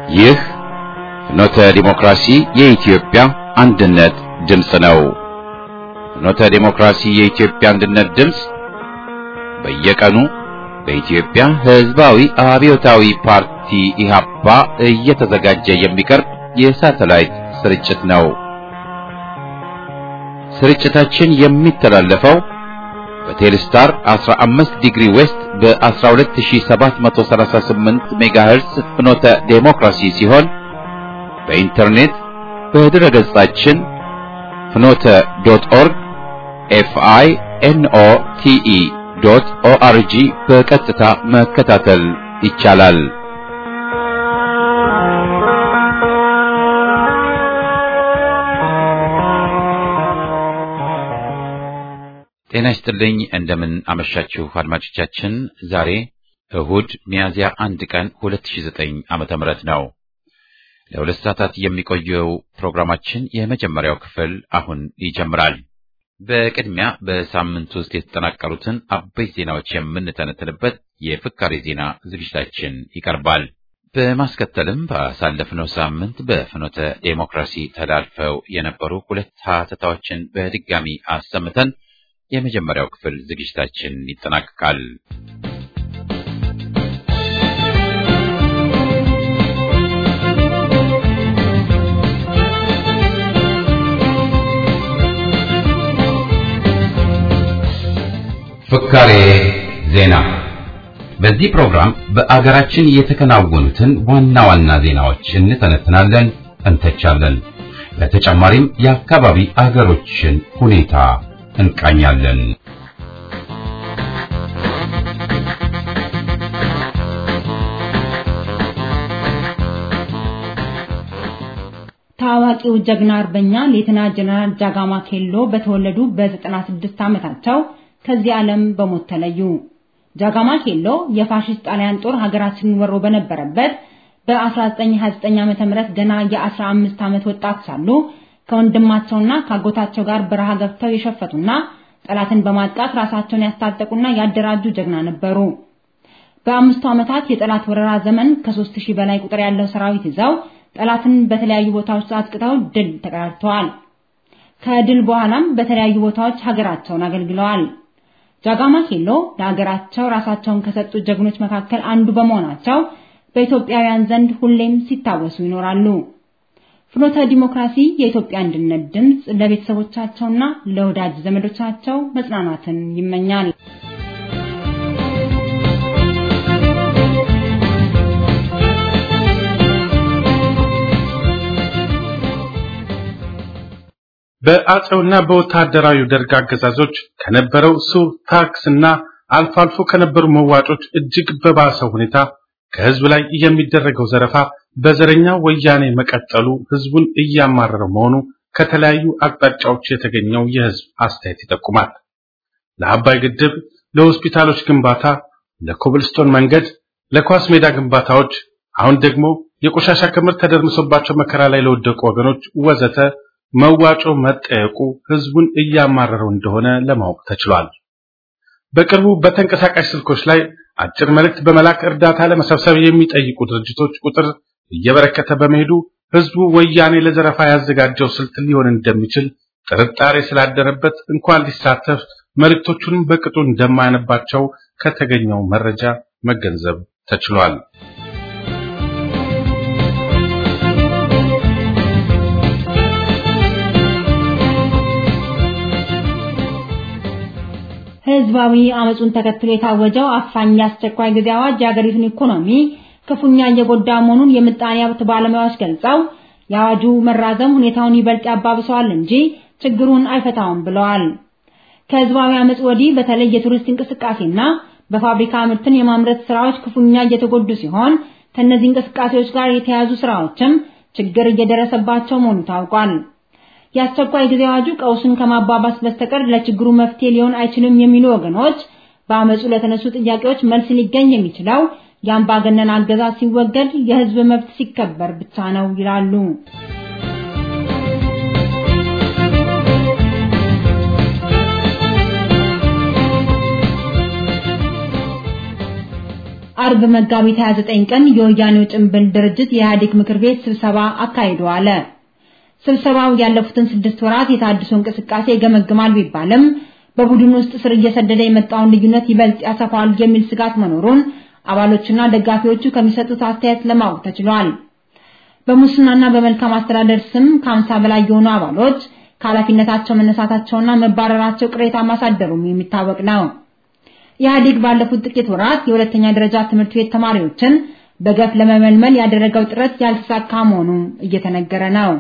ይህ ፍኖተ ዲሞክራሲ የኢትዮጵያ አንድነት ድምፅ ነው። ፍኖተ ዲሞክራሲ የኢትዮጵያ አንድነት ድምፅ በየቀኑ በኢትዮጵያ ሕዝባዊ አብዮታዊ ፓርቲ ኢህአፓ እየተዘጋጀ የሚቀርብ የሳተላይት ስርጭት ነው። ስርጭታችን የሚተላለፈው በቴሌስታር 15 ዲግሪ ዌስት በ12738 ሜጋሄርስ ፍኖተ ዴሞክራሲ ሲሆን በኢንተርኔት በድረ ገጻችን ፍኖተ ዶት ኦርግ ኤፍአይ ኤንኦ ቲኢ ዶት ኦአርጂ በቀጥታ መከታተል ይቻላል። ጤና ይስጥልኝ። እንደምን አመሻችሁ አድማጮቻችን። ዛሬ እሁድ ሚያዝያ አንድ ቀን 2009 ዓመተ ምህረት ነው። ለሁለት ሰዓታት የሚቆየው ፕሮግራማችን የመጀመሪያው ክፍል አሁን ይጀምራል። በቅድሚያ በሳምንት ውስጥ የተጠናቀሩትን አበይት ዜናዎች የምንተነትንበት የፍካሬ ዜና ዝግጅታችን ይቀርባል። በማስከተልም ባሳለፍነው ሳምንት በፍኖተ ዴሞክራሲ ተላልፈው የነበሩ ሁለት ሀተታዎችን በድጋሚ አሰምተን የመጀመሪያው ክፍል ዝግጅታችን ይጠናቀቃል። ፍካሬ ዜና። በዚህ ፕሮግራም በአገራችን የተከናወኑትን ዋና ዋና ዜናዎች እንተነትናለን፣ እንተቻለን። በተጨማሪም የአካባቢ አገሮችን ሁኔታ እንቃኛለን። ታዋቂው ጀግና አርበኛ ሌተና ጀነራል ጃጋማ ኬሎ በተወለዱ በ96 ዓመታቸው ከዚህ ዓለም በሞት ተለዩ። ጃጋማ ኬሎ የፋሽስት ጣሊያን ጦር ሀገራችንን ወሮ በነበረበት በ1929 ዓመተ ምህረት ገና የ15 ዓመት ወጣት ሳሉ ከወንድማቸውና ካጎታቸው ጋር በረሃ ገብተው የሸፈቱና ጠላትን በማጥቃት ራሳቸውን ያስታጠቁና ያደራጁ ጀግና ነበሩ። በአምስቱ ዓመታት የጠላት ወረራ ዘመን ከሦስት ሺህ በላይ ቁጥር ያለው ሰራዊት ይዘው ጠላትን በተለያዩ ቦታዎች አጥቅተው ድል ተቀዳጅተዋል። ከድል በኋላም በተለያዩ ቦታዎች ሀገራቸውን አገልግለዋል። ጃጋማ ኬሎ ለሀገራቸው ራሳቸውን ከሰጡ ጀግኖች መካከል አንዱ በመሆናቸው በኢትዮጵያውያን ዘንድ ሁሌም ሲታወሱ ይኖራሉ። ፍኖተ ዲሞክራሲ የኢትዮጵያ አንድነት ድምፅ ለቤተሰቦቻቸውና ለወዳጅ ዘመዶቻቸው መጽናናትን ይመኛል። በአጼውና በወታደራዊ ደርግ አገዛዞች ከነበረው ሱር ታክስና አልፎ አልፎ ከነበሩ መዋጮች እጅግ በባሰው ሁኔታ ከህዝብ ላይ የሚደረገው ዘረፋ በዘረኛ ወያኔ መቀጠሉ ህዝቡን እያማረረው መሆኑ ከተለያዩ አቅጣጫዎች የተገኘው የህዝብ አስተያየት ይጠቁማል። ለአባይ ግድብ፣ ለሆስፒታሎች ግንባታ፣ ለኮብልስቶን መንገድ፣ ለኳስ ሜዳ ግንባታዎች፣ አሁን ደግሞ የቆሻሻ ክምር ተደርምሶባቸው መከራ ላይ ለወደቁ ወገኖች ወዘተ መዋጮ መጠየቁ ህዝቡን እያማረረው እንደሆነ ለማወቅ ተችሏል። በቅርቡ በተንቀሳቃሽ ስልኮች ላይ አጭር መልእክት በመላክ እርዳታ ለመሰብሰብ የሚጠይቁ ድርጅቶች ቁጥር እየበረከተ በመሄዱ ህዝቡ ወያኔ ለዘረፋ ያዘጋጀው ስልት ሊሆን እንደሚችል ጥርጣሬ ስላደረበት እንኳን ሊሳተፍ መልእክቶቹንም በቅጡ እንደማያነባቸው ከተገኘው መረጃ መገንዘብ ተችሏል። ህዝባዊ አመጹን ተከትሎ የታወጀው አፋኝ የአስቸኳይ ጊዜ አዋጅ የሀገሪቱን ኢኮኖሚ ክፉኛ እየጎዳ መሆኑን የምጣኔ ሀብት ባለሙያዎች ገልጸው የአዋጁ መራዘም ሁኔታውን ይበልጥ ያባብሰዋል እንጂ ችግሩን አይፈታውም ብለዋል። ከህዝባዊ አመጽ ወዲህ በተለይ የቱሪስት እንቅስቃሴና በፋብሪካ ምርትን የማምረት ስራዎች ክፉኛ እየተጎዱ ሲሆን ከነዚህ እንቅስቃሴዎች ጋር የተያያዙ ስራዎችም ችግር እየደረሰባቸው መሆኑ ታውቋል። የአስቸኳይ ጊዜ አዋጁ ቀውሱን ከማባባስ በስተቀር ለችግሩ መፍትሄ ሊሆን አይችልም የሚሉ ወገኖች በአመጹ ለተነሱ ጥያቄዎች መልስ ሊገኝ የሚችለው የአምባገነን አገዛዝ ሲወገድ፣ የህዝብ መብት ሲከበር ብቻ ነው ይላሉ። አርብ መጋቢት 29 ቀን የወያኔው ጭንብል ድርጅት የኢህአዴግ ምክር ቤት ስብሰባ አካሂዶ አለ። ስብሰባው ያለፉትን ስድስት ወራት የታድሶ እንቅስቃሴ ይገመግማል ቢባልም በቡድን ውስጥ ስር እየሰደደ የመጣውን ልዩነት ይበልጥ ያሰፋል የሚል ስጋት መኖሩን አባሎችና ደጋፊዎቹ ከሚሰጡት አስተያየት ለማወቅ ተችሏል። በሙስናና በመልካም አስተዳደር ስም ከአምሳ በላይ የሆኑ አባሎች ከኃላፊነታቸው መነሳታቸውና መባረራቸው ቅሬታ ማሳደሩም የሚታወቅ ነው። ኢህአዴግ ባለፉት ጥቂት ወራት የሁለተኛ ደረጃ ትምህርት ቤት ተማሪዎችን በገፍ ለመመልመል ያደረገው ጥረት ያልተሳካ መሆኑ እየተነገረ ነው።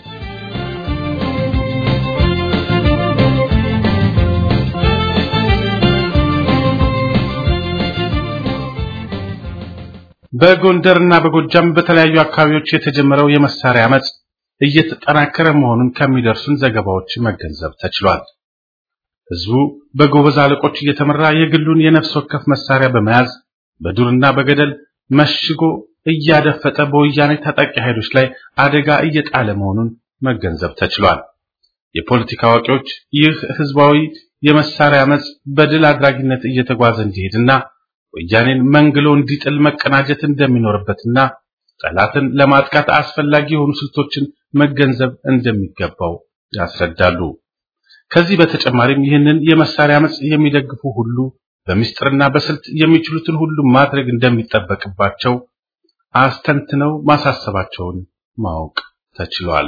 በጎንደርና በጎጃም በተለያዩ አካባቢዎች የተጀመረው የመሳሪያ አመጽ እየተጠናከረ መሆኑን ከሚደርሱን ዘገባዎች መገንዘብ ተችሏል። ህዝቡ በጎበዝ አለቆች እየተመራ የግሉን የነፍስ ወከፍ መሳሪያ በመያዝ በዱርና በገደል መሽጎ እያደፈጠ በወያኔ ታጣቂ ኃይሎች ላይ አደጋ እየጣለ መሆኑን መገንዘብ ተችሏል። የፖለቲካ አዋቂዎች ይህ ህዝባዊ የመሳሪያ አመጽ በድል አድራጊነት እየተጓዘ እንዲሄድና ወያኔን መንግሎ እንዲጥል መቀናጀት እንደሚኖርበትና ጠላትን ለማጥቃት አስፈላጊ የሆኑ ስልቶችን መገንዘብ እንደሚገባው ያስረዳሉ። ከዚህ በተጨማሪም ይህንን የመሳሪያ አመጽ የሚደግፉ ሁሉ በምስጢርና በስልት የሚችሉትን ሁሉ ማድረግ እንደሚጠበቅባቸው አስተንትነው ማሳሰባቸውን ማወቅ ተችሏል።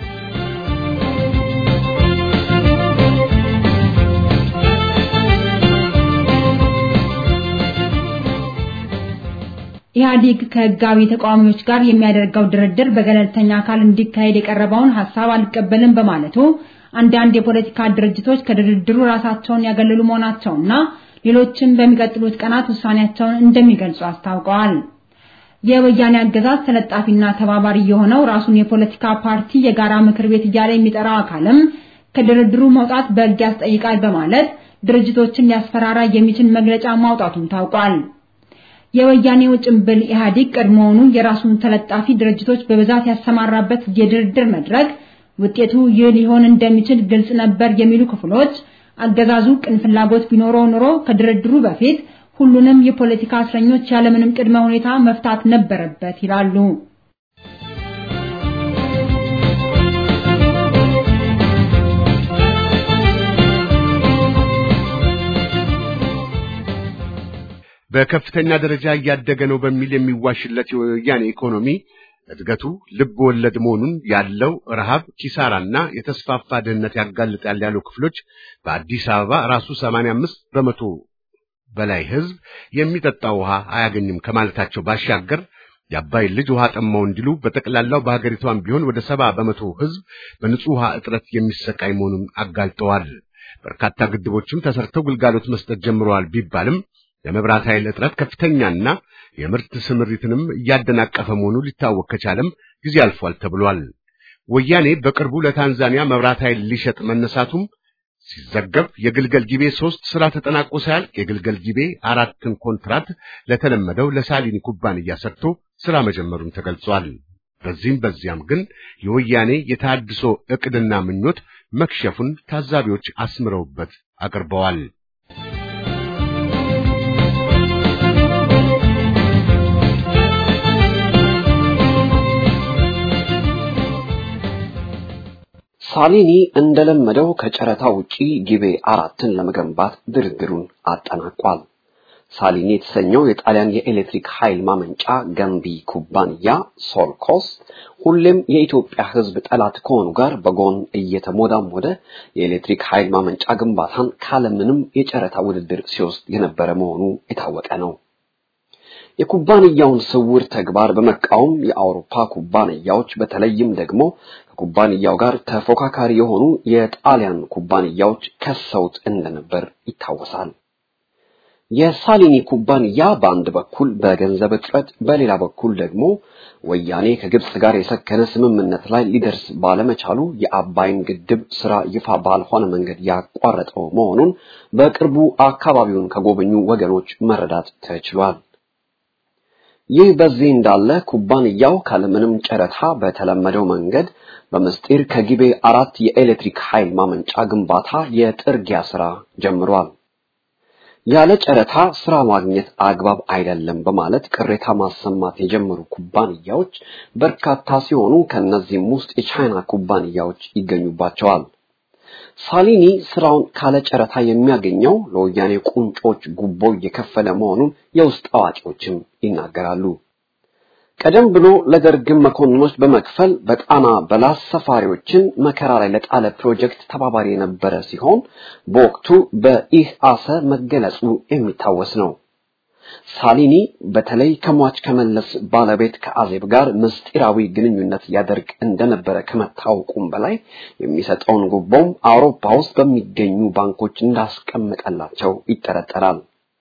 ኢህአዴግ ከህጋዊ ተቃዋሚዎች ጋር የሚያደርገው ድርድር በገለልተኛ አካል እንዲካሄድ የቀረበውን ሐሳብ አልቀበልም በማለቱ አንዳንድ የፖለቲካ ድርጅቶች ከድርድሩ ራሳቸውን ያገለሉ መሆናቸውና ሌሎችም በሚቀጥሉት ቀናት ውሳኔያቸውን እንደሚገልጹ አስታውቀዋል። የወያኔ አገዛዝ ተለጣፊና ተባባሪ የሆነው ራሱን የፖለቲካ ፓርቲ የጋራ ምክር ቤት እያለ የሚጠራው አካልም ከድርድሩ መውጣት በሕግ ያስጠይቃል በማለት ድርጅቶችን ሊያስፈራራ የሚችል መግለጫ ማውጣቱም ታውቋል። የወያኔው ጭምብል ኢህአዴግ ቀድሞውኑ የራሱን ተለጣፊ ድርጅቶች በብዛት ያሰማራበት የድርድር መድረክ ውጤቱ ይህ ሊሆን እንደሚችል ግልጽ ነበር የሚሉ ክፍሎች አገዛዙ ቅን ፍላጎት ቢኖረው ኖሮ ከድርድሩ በፊት ሁሉንም የፖለቲካ እስረኞች ያለምንም ቅድመ ሁኔታ መፍታት ነበረበት ይላሉ። በከፍተኛ ደረጃ እያደገ ነው በሚል የሚዋሽለት የወያኔ ኢኮኖሚ እድገቱ ልብ ወለድ መሆኑን ያለው ረሃብ፣ ኪሳራና የተስፋፋ ድህነት ያጋልጣል ያሉ ክፍሎች በአዲስ አበባ ራሱ 85 በመቶ በላይ ህዝብ የሚጠጣ ውሃ አያገኝም ከማለታቸው ባሻገር የአባይን ልጅ ውሃ ጠማው እንዲሉ በጠቅላላው በሀገሪቷም ቢሆን ወደ ሰባ በመቶ ህዝብ በንጹህ ውሃ እጥረት የሚሰቃይ መሆኑን አጋልጠዋል። በርካታ ግድቦችም ተሰርተው ግልጋሎት መስጠት ጀምረዋል ቢባልም የመብራት ኃይል እጥረት ከፍተኛና የምርት ስምሪትንም እያደናቀፈ መሆኑ ሊታወቅ ከቻለም ጊዜ አልፏል ተብሏል። ወያኔ በቅርቡ ለታንዛኒያ መብራት ኃይል ሊሸጥ መነሳቱም ሲዘገብ የግልገል ጊቤ ሶስት ስራ ተጠናቆ ሳያልቅ የግልገል ጊቤ አራትን ኮንትራት ለተለመደው ለሳሊኒ ኩባንያ ሰጥቶ ስራ መጀመሩን ተገልጿል። በዚህም በዚያም ግን የወያኔ የተሃድሶ ዕቅድና ምኞት መክሸፉን ታዛቢዎች አስምረውበት አቅርበዋል። ሳሊኒ እንደለመደው ከጨረታ ውጪ ጊቤ አራትን ለመገንባት ድርድሩን አጠናቋል። ሳሊኒ የተሰኘው የጣሊያን የኤሌክትሪክ ኃይል ማመንጫ ገንቢ ኩባንያ ሶልኮስ ሁሌም የኢትዮጵያ ሕዝብ ጠላት ከሆኑ ጋር በጎን እየተሞዳሞደ የኤሌክትሪክ ኃይል ማመንጫ ግንባታን ካለምንም የጨረታ ውድድር ሲወስድ የነበረ መሆኑ የታወቀ ነው። የኩባንያውን ስውር ተግባር በመቃወም የአውሮፓ ኩባንያዎች በተለይም ደግሞ ከኩባንያው ጋር ተፎካካሪ የሆኑ የጣሊያን ኩባንያዎች ከሰውት እንደነበር ይታወሳል። የሳሊኒ ኩባንያ በአንድ በኩል በገንዘብ እጥረት፣ በሌላ በኩል ደግሞ ወያኔ ከግብጽ ጋር የሰከነ ስምምነት ላይ ሊደርስ ባለመቻሉ የአባይን ግድብ ስራ ይፋ ባልሆነ መንገድ ያቋረጠው መሆኑን በቅርቡ አካባቢውን ከጎበኙ ወገኖች መረዳት ተችሏል። ይህ በዚህ እንዳለ ኩባንያው ካለምንም ጨረታ በተለመደው መንገድ በምስጢር ከጊቤ አራት የኤሌክትሪክ ኃይል ማመንጫ ግንባታ የጥርጊያ ስራ ጀምሯል። ያለ ጨረታ ስራ ማግኘት አግባብ አይደለም በማለት ቅሬታ ማሰማት የጀመሩ ኩባንያዎች በርካታ ሲሆኑ ከነዚህም ውስጥ የቻይና ኩባንያዎች ይገኙባቸዋል። ሳሊኒ ስራውን ካለ ጨረታ የሚያገኘው ለወያኔ ቁንጮች ጉቦ እየከፈለ መሆኑን የውስጥ አዋቂዎችም ይናገራሉ። ቀደም ብሎ ለደርግም መኮንኖች በመክፈል በጣና በላስ ሰፋሪዎችን መከራ ላይ ለጣለ ፕሮጀክት ተባባሪ የነበረ ሲሆን በወቅቱ በኢህአሰ መገለጹ የሚታወስ ነው። ሳሊኒ በተለይ ከሟች ከመለስ ባለቤት ከአዜብ ጋር ምስጢራዊ ግንኙነት ያደርግ እንደነበረ ከመታወቁም በላይ የሚሰጠውን ጉቦም አውሮፓ ውስጥ በሚገኙ ባንኮች እንዳስቀመጠላቸው ይጠረጠራል።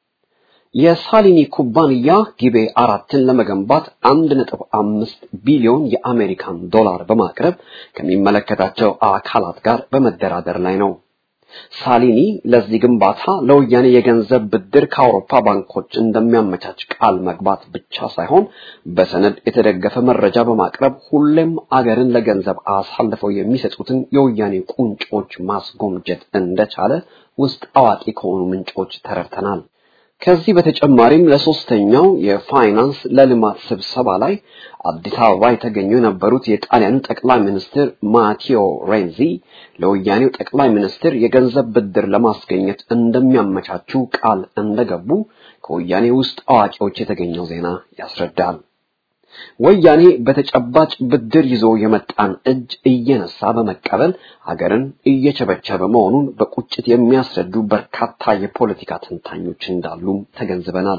የሳሊኒ ኩባንያ ጊቤ አራትን ለመገንባት አንድ ነጥብ አምስት ቢሊዮን የአሜሪካን ዶላር በማቅረብ ከሚመለከታቸው አካላት ጋር በመደራደር ላይ ነው። ሳሊኒ ለዚህ ግንባታ ለወያኔ የገንዘብ ብድር ከአውሮፓ ባንኮች እንደሚያመቻች ቃል መግባት ብቻ ሳይሆን በሰነድ የተደገፈ መረጃ በማቅረብ ሁሌም አገርን ለገንዘብ አሳልፈው የሚሰጡትን የወያኔ ቁንጮች ማስጎምጀት እንደቻለ ውስጥ አዋቂ ከሆኑ ምንጮች ተረድተናል። ከዚህ በተጨማሪም ለሶስተኛው የፋይናንስ ለልማት ስብሰባ ላይ አዲስ አበባ የተገኙ የነበሩት የጣሊያኑ ጠቅላይ ሚኒስትር ማቴዎ ሬንዚ ለወያኔው ጠቅላይ ሚኒስትር የገንዘብ ብድር ለማስገኘት እንደሚያመቻቹ ቃል እንደገቡ ከወያኔ ውስጥ አዋቂዎች የተገኘው ዜና ያስረዳል። ወያኔ በተጨባጭ ብድር ይዞ የመጣን እጅ እየነሳ በመቀበል ሀገርን እየቸበቸበ መሆኑን በቁጭት የሚያስረዱ በርካታ የፖለቲካ ተንታኞች እንዳሉም ተገንዝበናል።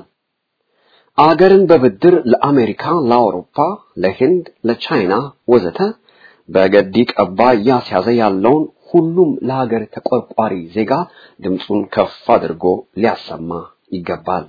አገርን በብድር ለአሜሪካ፣ ለአውሮፓ፣ ለህንድ፣ ለቻይና ወዘተ በገዲ ቀባ እያስያዘ ያለውን ሁሉም ለሀገር ተቆርቋሪ ዜጋ ድምፁን ከፍ አድርጎ ሊያሰማ ይገባል።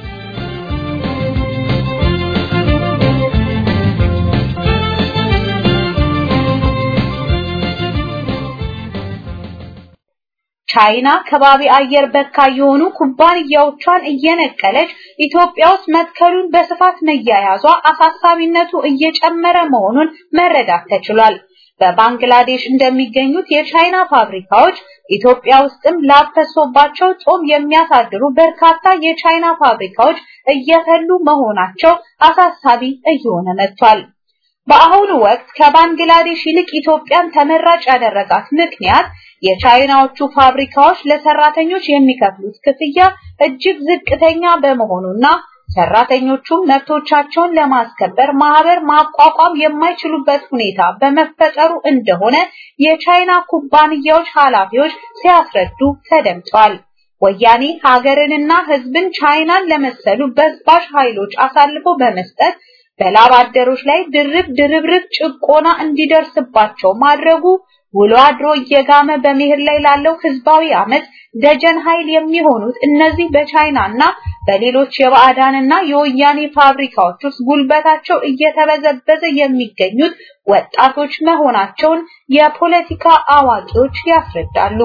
ቻይና ከባቢ አየር በካይ የሆኑ ኩባንያዎቿን እየነቀለች ኢትዮጵያ ውስጥ መትከሉን በስፋት መያያዟ አሳሳቢነቱ እየጨመረ መሆኑን መረዳት ተችሏል። በባንግላዴሽ እንደሚገኙት የቻይና ፋብሪካዎች ኢትዮጵያ ውስጥም ላፈሶባቸው ጾም የሚያሳድሩ በርካታ የቻይና ፋብሪካዎች እየፈሉ መሆናቸው አሳሳቢ እየሆነ መጥቷል። በአሁኑ ወቅት ከባንግላዴሽ ይልቅ ኢትዮጵያን ተመራጭ ያደረጋት ምክንያት የቻይናዎቹ ፋብሪካዎች ለሰራተኞች የሚከፍሉት ክፍያ እጅግ ዝቅተኛ በመሆኑና ሰራተኞቹም መብቶቻቸውን ለማስከበር ማህበር ማቋቋም የማይችሉበት ሁኔታ በመፈጠሩ እንደሆነ የቻይና ኩባንያዎች ኃላፊዎች ሲያስረዱ ተደምጠዋል። ወያኔ ሀገርንና ሕዝብን ቻይናን ለመሰሉ በዝባዥ ኃይሎች አሳልፎ በመስጠት በላብ አደሮች ላይ ድርብ ድርብርብ ጭቆና እንዲደርስባቸው ማድረጉ ውሎ አድሮ እየጋመ በመሄድ ላይ ላለው ህዝባዊ አመት ደጀን ኃይል የሚሆኑት እነዚህ በቻይናና በሌሎች የባዕዳንና የወያኔ ፋብሪካዎች ውስጥ ጉልበታቸው እየተበዘበዘ የሚገኙት ወጣቶች መሆናቸውን የፖለቲካ አዋቂዎች ያስረዳሉ።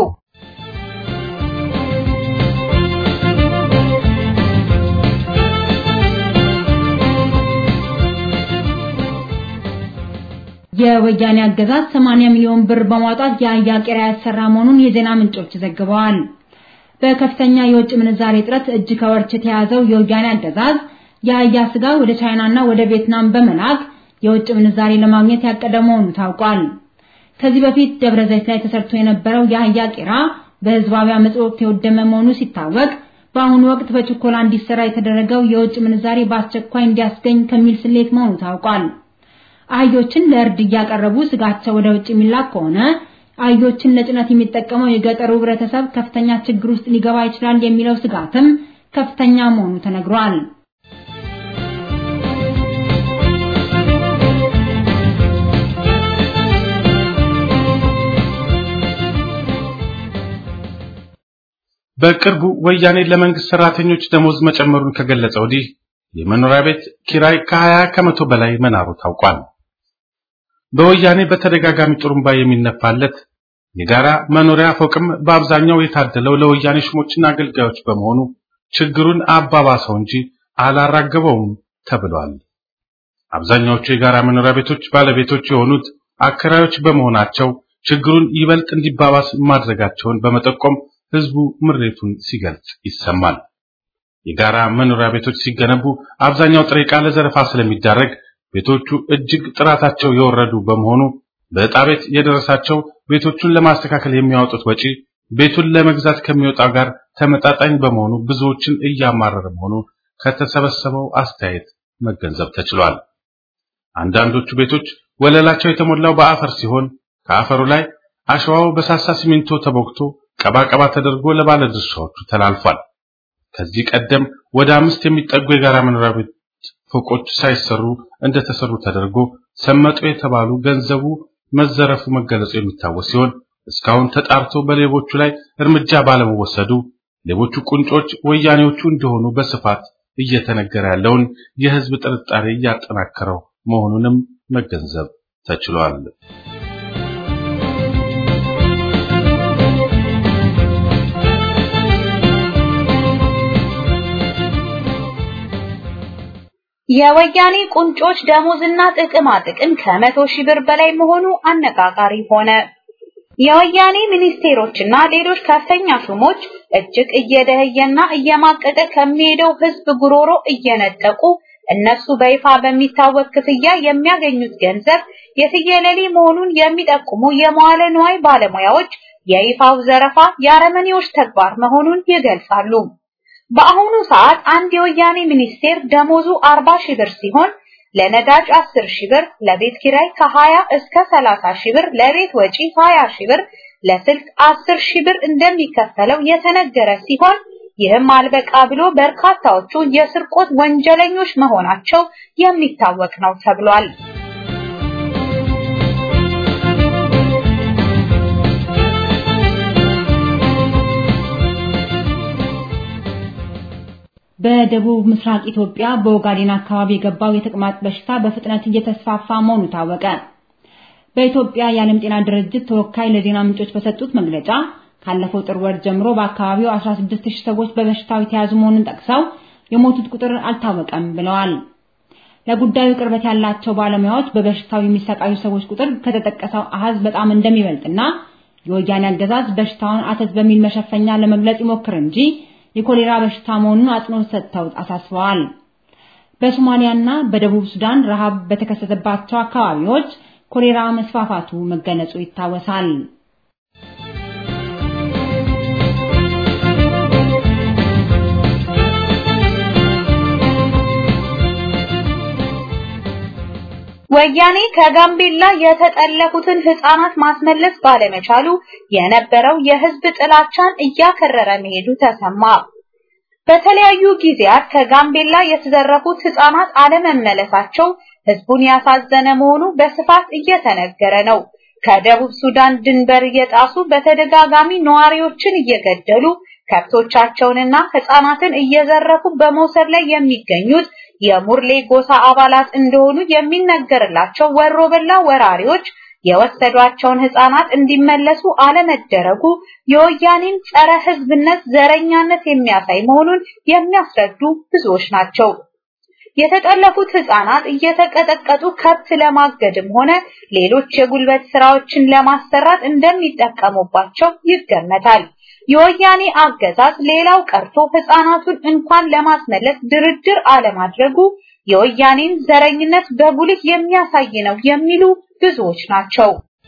የወያኔ አገዛዝ 80 ሚሊዮን ብር በማውጣት የአህያ ቄራ ያሰራ መሆኑን የዜና ምንጮች ዘግበዋል። በከፍተኛ የውጭ ምንዛሬ እጥረት እጅ ከወርች የተያዘው የወያኔ አገዛዝ የአህያ ስጋ ወደ ቻይናና ወደ ቪየትናም በመላክ የውጭ ምንዛሬ ለማግኘት ያቀደ መሆኑ ታውቋል። ከዚህ በፊት ደብረ ዘይት ላይ ተሰርቶ የነበረው የአህያ ቄራ በህዝባዊ አመጽ ወቅት የወደመ መሆኑ ሲታወቅ በአሁኑ ወቅት በችኮላ እንዲሰራ የተደረገው የውጭ ምንዛሬ በአስቸኳይ እንዲያስገኝ ከሚል ስሌት መሆኑ ታውቋል። አህዮችን ለእርድ እያቀረቡ ስጋቸው ወደ ውጭ የሚላክ ከሆነ አህዮችን ለጭነት የሚጠቀመው የገጠሩ ህብረተሰብ ከፍተኛ ችግር ውስጥ ሊገባ ይችላል የሚለው ስጋትም ከፍተኛ መሆኑ ተነግሯል። በቅርቡ ወያኔ ለመንግስት ሰራተኞች ደሞዝ መጨመሩን ከገለጸ ወዲህ የመኖሪያ ቤት ኪራይ ከ20 ከመቶ በላይ መናሩ ታውቋል። በወያኔ በተደጋጋሚ ጥሩምባ የሚነፋለት የጋራ መኖሪያ ፎቅም በአብዛኛው የታደለው ለወያኔ ሹሞችና አገልጋዮች በመሆኑ ችግሩን አባባሰው እንጂ አላራገበውም ተብሏል። አብዛኛዎቹ የጋራ መኖሪያ ቤቶች ባለቤቶች የሆኑት አከራዮች በመሆናቸው ችግሩን ይበልጥ እንዲባባስ ማድረጋቸውን በመጠቆም ህዝቡ ምሬቱን ሲገልጽ ይሰማል። የጋራ መኖሪያ ቤቶች ሲገነቡ አብዛኛው ጥሬ ዕቃ ለዘረፋ ስለሚዳረግ ቤቶቹ እጅግ ጥራታቸው የወረዱ በመሆኑ በዕጣ ቤት የደረሳቸው ቤቶቹን ለማስተካከል የሚያወጡት ወጪ ቤቱን ለመግዛት ከሚወጣው ጋር ተመጣጣኝ በመሆኑ ብዙዎችን እያማረረ መሆኑ ከተሰበሰበው አስተያየት መገንዘብ ተችሏል። አንዳንዶቹ ቤቶች ወለላቸው የተሞላው በአፈር ሲሆን ከአፈሩ ላይ አሸዋው በሳሳ ሲሚንቶ ተቦክቶ ቀባቀባ ተደርጎ ለባለ ድርሻዎቹ ተላልፏል። ከዚህ ቀደም ወደ አምስት የሚጠጉ የጋራ መኖሪያ ቤት ፎቆች ሳይሰሩ እንደተሰሩ ተደርጎ ሰመጡ የተባሉ ገንዘቡ መዘረፉ መገለጹ የሚታወስ ሲሆን እስካሁን ተጣርቶ በሌቦቹ ላይ እርምጃ ባለመወሰዱ ሌቦቹ ቁንጮች ወያኔዎቹ እንደሆኑ በስፋት እየተነገረ ያለውን የሕዝብ ጥርጣሬ እያጠናከረው መሆኑንም መገንዘብ ተችሏል። የወያኔ ቁንጮች ደሞዝና ጥቅማ ጥቅም ከመቶ ሺህ ብር በላይ መሆኑ አነጋጋሪ ሆነ። የወያኔ ሚኒስቴሮችና ሌሎች ከፍተኛ ሹሞች እጅግ እየደህየና እየማቀቀ ከሚሄደው ህዝብ ጉሮሮ እየነጠቁ እነሱ በይፋ በሚታወቅ ክፍያ የሚያገኙት ገንዘብ የትየለሌ መሆኑን የሚጠቁሙ የመዋለ ንዋይ ባለሙያዎች የይፋው ዘረፋ የአረመኔዎች ተግባር መሆኑን ይገልጻሉ። በአሁኑ ሰዓት አንድ የወያኔ ሚኒስቴር ደሞዙ 40 ሺህ ብር ሲሆን ለነዳጅ 10 ሺህ ብር፣ ለቤት ኪራይ ከ20 እስከ 30 ሺህ ብር፣ ለቤት ወጪ 20 ሺህ ብር፣ ለስልክ 10 ሺህ ብር እንደሚከፈለው የተነገረ ሲሆን ይህም አልበቃ ብሎ በርካታዎቹ የስርቆት ወንጀለኞች መሆናቸው የሚታወቅ ነው ተብሏል። በደቡብ ምስራቅ ኢትዮጵያ በኦጋዴን አካባቢ የገባው የተቅማጥ በሽታ በፍጥነት እየተስፋፋ መሆኑ ታወቀ። በኢትዮጵያ የዓለም ጤና ድርጅት ተወካይ ለዜና ምንጮች በሰጡት መግለጫ ካለፈው ጥር ወር ጀምሮ በአካባቢው 16000 ሰዎች በበሽታው የተያዙ መሆኑን ጠቅሰው የሞቱት ቁጥር አልታወቀም ብለዋል። ለጉዳዩ ቅርበት ያላቸው ባለሙያዎች በበሽታው የሚሰቃዩ ሰዎች ቁጥር ከተጠቀሰው አሃዝ በጣም እንደሚበልጥና የወያኔ አገዛዝ በሽታውን አተት በሚል መሸፈኛ ለመግለጽ ይሞክር እንጂ የኮሌራ በሽታ መሆኑን አጽንኦት ሰጥተው አሳስበዋል። በሶማሊያና በደቡብ ሱዳን ረሃብ በተከሰተባቸው አካባቢዎች ኮሌራ መስፋፋቱ መገለጹ ይታወሳል። ወያኔ ከጋምቤላ የተጠለፉትን ህፃናት ማስመለስ ባለመቻሉ የነበረው የህዝብ ጥላቻን እያከረረ መሄዱ ተሰማ። በተለያዩ ጊዜያት ከጋምቤላ የተዘረፉት ህፃናት አለመመለሳቸው ህዝቡን ያሳዘነ መሆኑ በስፋት እየተነገረ ነው። ከደቡብ ሱዳን ድንበር እየጣሱ በተደጋጋሚ ነዋሪዎችን እየገደሉ ከብቶቻቸውንና ህፃናትን እየዘረፉ በመውሰድ ላይ የሚገኙት የሙርሌ ጎሳ አባላት እንደሆኑ የሚነገርላቸው ወሮበላ ወራሪዎች የወሰዷቸውን ህፃናት እንዲመለሱ አለመደረጉ የወያኔን ጸረ ህዝብነት፣ ዘረኛነት የሚያሳይ መሆኑን የሚያስረዱ ብዙዎች ናቸው። የተጠለፉት ህፃናት እየተቀጠቀጡ ከብት ለማገድም ሆነ ሌሎች የጉልበት ስራዎችን ለማሰራት እንደሚጠቀሙባቸው ይገመታል። የወያኔ አገዛዝ ሌላው ቀርቶ ህፃናቱን እንኳን ለማስመለስ ድርድር አለማድረጉ የወያኔን ዘረኝነት በጉልህ የሚያሳይ ነው የሚሉ ብዙዎች ናቸው።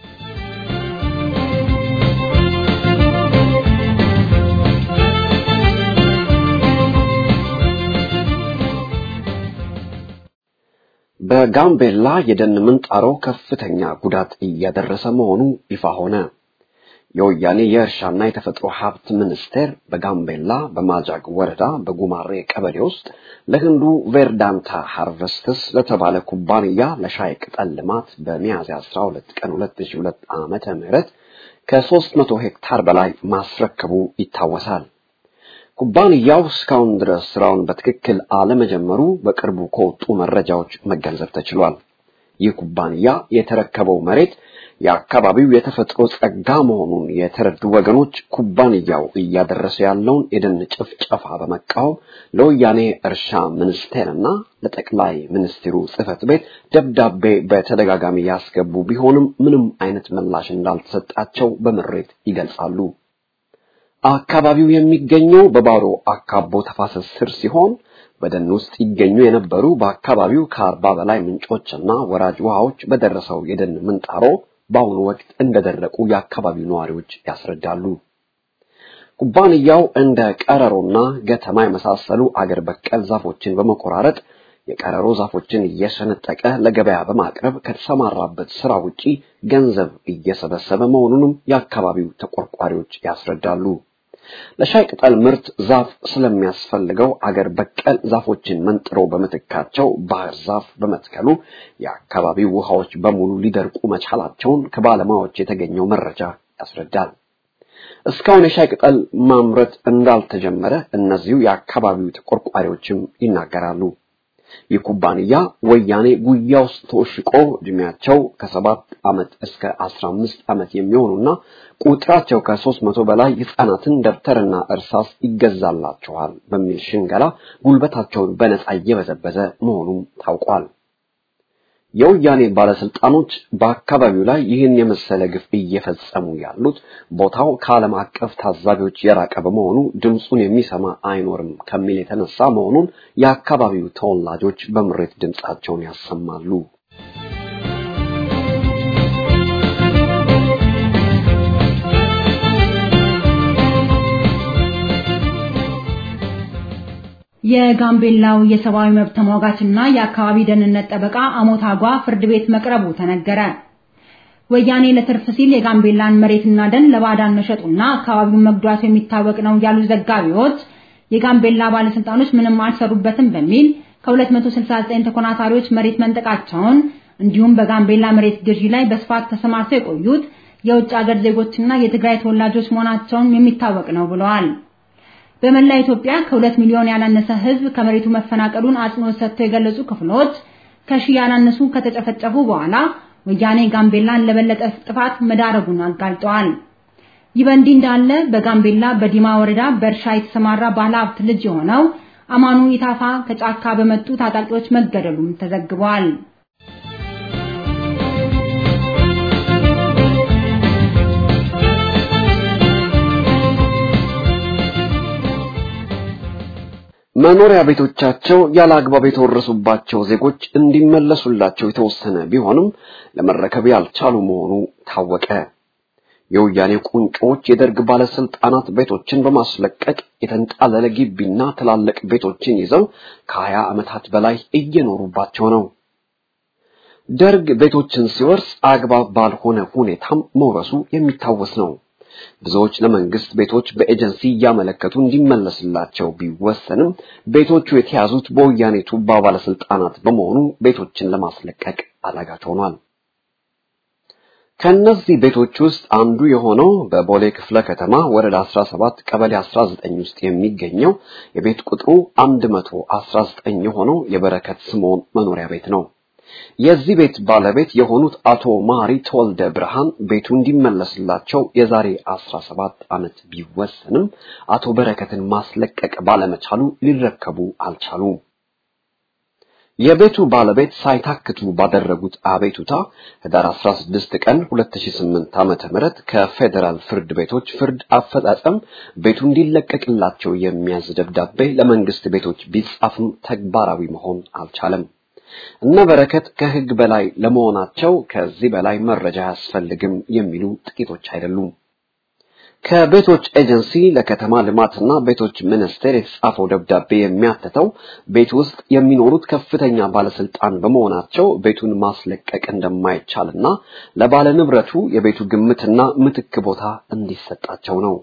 በጋምቤላ የደን ምንጣሮ ከፍተኛ ጉዳት እያደረሰ መሆኑ ይፋ ሆነ። የወያኔ የእርሻና የተፈጥሮ ሀብት ሚኒስቴር በጋምቤላ በማጃግ ወረዳ በጉማሬ ቀበሌ ውስጥ ለህንዱ ቬርዳንታ ሃርቨስትስ ለተባለ ኩባንያ ለሻይ ቅጠል ልማት በሚያዝያ 12 ቀን 2002 ዓመተ ምህረት ከ300 ሄክታር በላይ ማስረከቡ ይታወሳል። ኩባንያው እስካሁን ድረስ ስራውን በትክክል አለመጀመሩ በቅርቡ ከወጡ መረጃዎች መገንዘብ ተችሏል። ይህ ኩባንያ የተረከበው መሬት የአካባቢው የተፈጥሮ ጸጋ መሆኑን የተረዱ ወገኖች ኩባንያው እያደረሰ ያለውን የደን ጭፍጨፋ በመቃወም ለወያኔ እርሻ ሚኒስቴርና ለጠቅላይ ሚኒስትሩ ጽህፈት ቤት ደብዳቤ በተደጋጋሚ ያስገቡ ቢሆንም ምንም አይነት ምላሽ እንዳልተሰጣቸው በምሬት ይገልጻሉ። አካባቢው የሚገኘው በባሮ አካቦ ተፋሰስ ስር ሲሆን በደን ውስጥ ይገኙ የነበሩ በአካባቢው ከአርባ በላይ ምንጮችና ወራጅ ውሃዎች በደረሰው የደን ምንጣሮ በአሁኑ ወቅት እንደደረቁ የአካባቢው ነዋሪዎች ያስረዳሉ። ኩባንያው እንደ ቀረሮና ገተማ የመሳሰሉ አገር በቀል ዛፎችን በመቆራረጥ የቀረሮ ዛፎችን እየሰነጠቀ ለገበያ በማቅረብ ከተሰማራበት ስራ ውጪ ገንዘብ እየሰበሰበ መሆኑንም የአካባቢው ተቆርቋሪዎች ያስረዳሉ። ለሻይ ቅጠል ምርት ዛፍ ስለሚያስፈልገው አገር በቀል ዛፎችን መንጥሮ በምትካቸው ባህር ዛፍ በመትከሉ የአካባቢው ውሃዎች በሙሉ ሊደርቁ መቻላቸውን ከባለሙያዎች የተገኘው መረጃ ያስረዳል። እስካሁን የሻይ ቅጠል ማምረት እንዳልተጀመረ እነዚሁ የአካባቢው ተቆርቋሪዎችም ይናገራሉ። ይህ ኩባንያ ወያኔ ጉያ ውስጥ ተወሽቆ እድሜያቸው ከሰባት ዓመት እስከ አስራ አምስት ዓመት የሚሆኑና ቁጥራቸው ከሶስት መቶ በላይ ህፃናትን ደብተርና እርሳስ ይገዛላቸዋል በሚል ሽንገላ ጉልበታቸውን በነፃ እየበዘበዘ መሆኑም ታውቋል። የወያኔ ባለስልጣኖች በአካባቢው ላይ ይህን የመሰለ ግፍ እየፈጸሙ ያሉት ቦታው ከዓለም አቀፍ ታዛቢዎች የራቀ በመሆኑ ድምፁን የሚሰማ አይኖርም ከሚል የተነሳ መሆኑን የአካባቢው ተወላጆች በምሬት ድምፃቸውን ያሰማሉ። የጋምቤላው የሰብአዊ መብት ተሟጋችና የአካባቢ ደህንነት ጠበቃ አሞታጓ ፍርድ ቤት መቅረቡ ተነገረ። ወያኔ ለትርፍ ሲል የጋምቤላን መሬትና ደን ለባዕዳን መሸጡና አካባቢውን መጉዳቱ የሚታወቅ ነው ያሉ ዘጋቢዎች የጋምቤላ ባለስልጣኖች ምንም አልሰሩበትም በሚል ከ269 ተኮናታሪዎች መሬት መንጠቃቸውን እንዲሁም በጋምቤላ መሬት ግዢ ላይ በስፋት ተሰማርተው የቆዩት የውጭ ሀገር ዜጎችና የትግራይ ተወላጆች መሆናቸውን የሚታወቅ ነው ብለዋል። በመላ ኢትዮጵያ ከሁለት ሚሊዮን ያላነሰ ሕዝብ ከመሬቱ መፈናቀሉን አጽንኦት ሰጥተው የገለጹ ክፍሎች ከሺህ ያላነሱ ከተጨፈጨፉ በኋላ ወያኔ ጋምቤላን ለበለጠ ጥፋት መዳረጉን አጋልጠዋል። ይህ በእንዲህ እንዳለ በጋምቤላ በዲማ ወረዳ በእርሻ የተሰማራ ባለ ሀብት ልጅ የሆነው አማኑ ኢታፋ ከጫካ በመጡ ታጣቂዎች መገደሉም ተዘግቧል። መኖሪያ ቤቶቻቸው ያለ አግባብ የተወረሱባቸው ዜጎች እንዲመለሱላቸው የተወሰነ ቢሆንም ለመረከብ ያልቻሉ መሆኑ ታወቀ። የወያኔ ቁንጮች የደርግ ባለስልጣናት ቤቶችን በማስለቀቅ የተንጣለለ ግቢና ትላልቅ ቤቶችን ይዘው ከሀያ ዓመታት በላይ እየኖሩባቸው ነው። ደርግ ቤቶችን ሲወርስ አግባብ ባልሆነ ሁኔታም መውረሱ የሚታወስ ነው። ብዙዎች ለመንግስት ቤቶች በኤጀንሲ እያመለከቱ እንዲመለስላቸው ቢወሰንም ቤቶቹ የተያዙት በወያኔ ቱባ ባለስልጣናት በመሆኑ ቤቶችን ለማስለቀቅ አዳጋች ሆኗል። ከነዚህ ቤቶች ውስጥ አንዱ የሆነው በቦሌ ክፍለ ከተማ ወረዳ 17 ቀበሌ 19 ውስጥ የሚገኘው የቤት ቁጥሩ 119 የሆነው የበረከት ስምዖን መኖሪያ ቤት ነው። የዚህ ቤት ባለቤት የሆኑት አቶ ማሪ ተወልደ ብርሃን ቤቱ እንዲመለስላቸው የዛሬ 17 ዓመት ቢወሰንም አቶ በረከትን ማስለቀቅ ባለመቻሉ ሊረከቡ አልቻሉም። የቤቱ ባለቤት ሳይታክቱ ባደረጉት አቤቱታ ህዳር 16 ቀን 2008 ዓመተ ምህረት ከፌዴራል ፍርድ ቤቶች ፍርድ አፈጻጸም ቤቱ እንዲለቀቅላቸው የሚያዝ ደብዳቤ ለመንግስት ቤቶች ቢጻፍም ተግባራዊ መሆን አልቻለም። እነ በረከት ከህግ በላይ ለመሆናቸው ከዚህ በላይ መረጃ አያስፈልግም የሚሉ ጥቂቶች አይደሉም። ከቤቶች ኤጀንሲ ለከተማ ልማትና ቤቶች ሚኒስቴር የተጻፈው ደብዳቤ የሚያትተው ቤት ውስጥ የሚኖሩት ከፍተኛ ባለስልጣን በመሆናቸው ቤቱን ማስለቀቅ እንደማይቻልና ለባለ ንብረቱ የቤቱ ግምትና ምትክ ቦታ እንዲሰጣቸው ነው።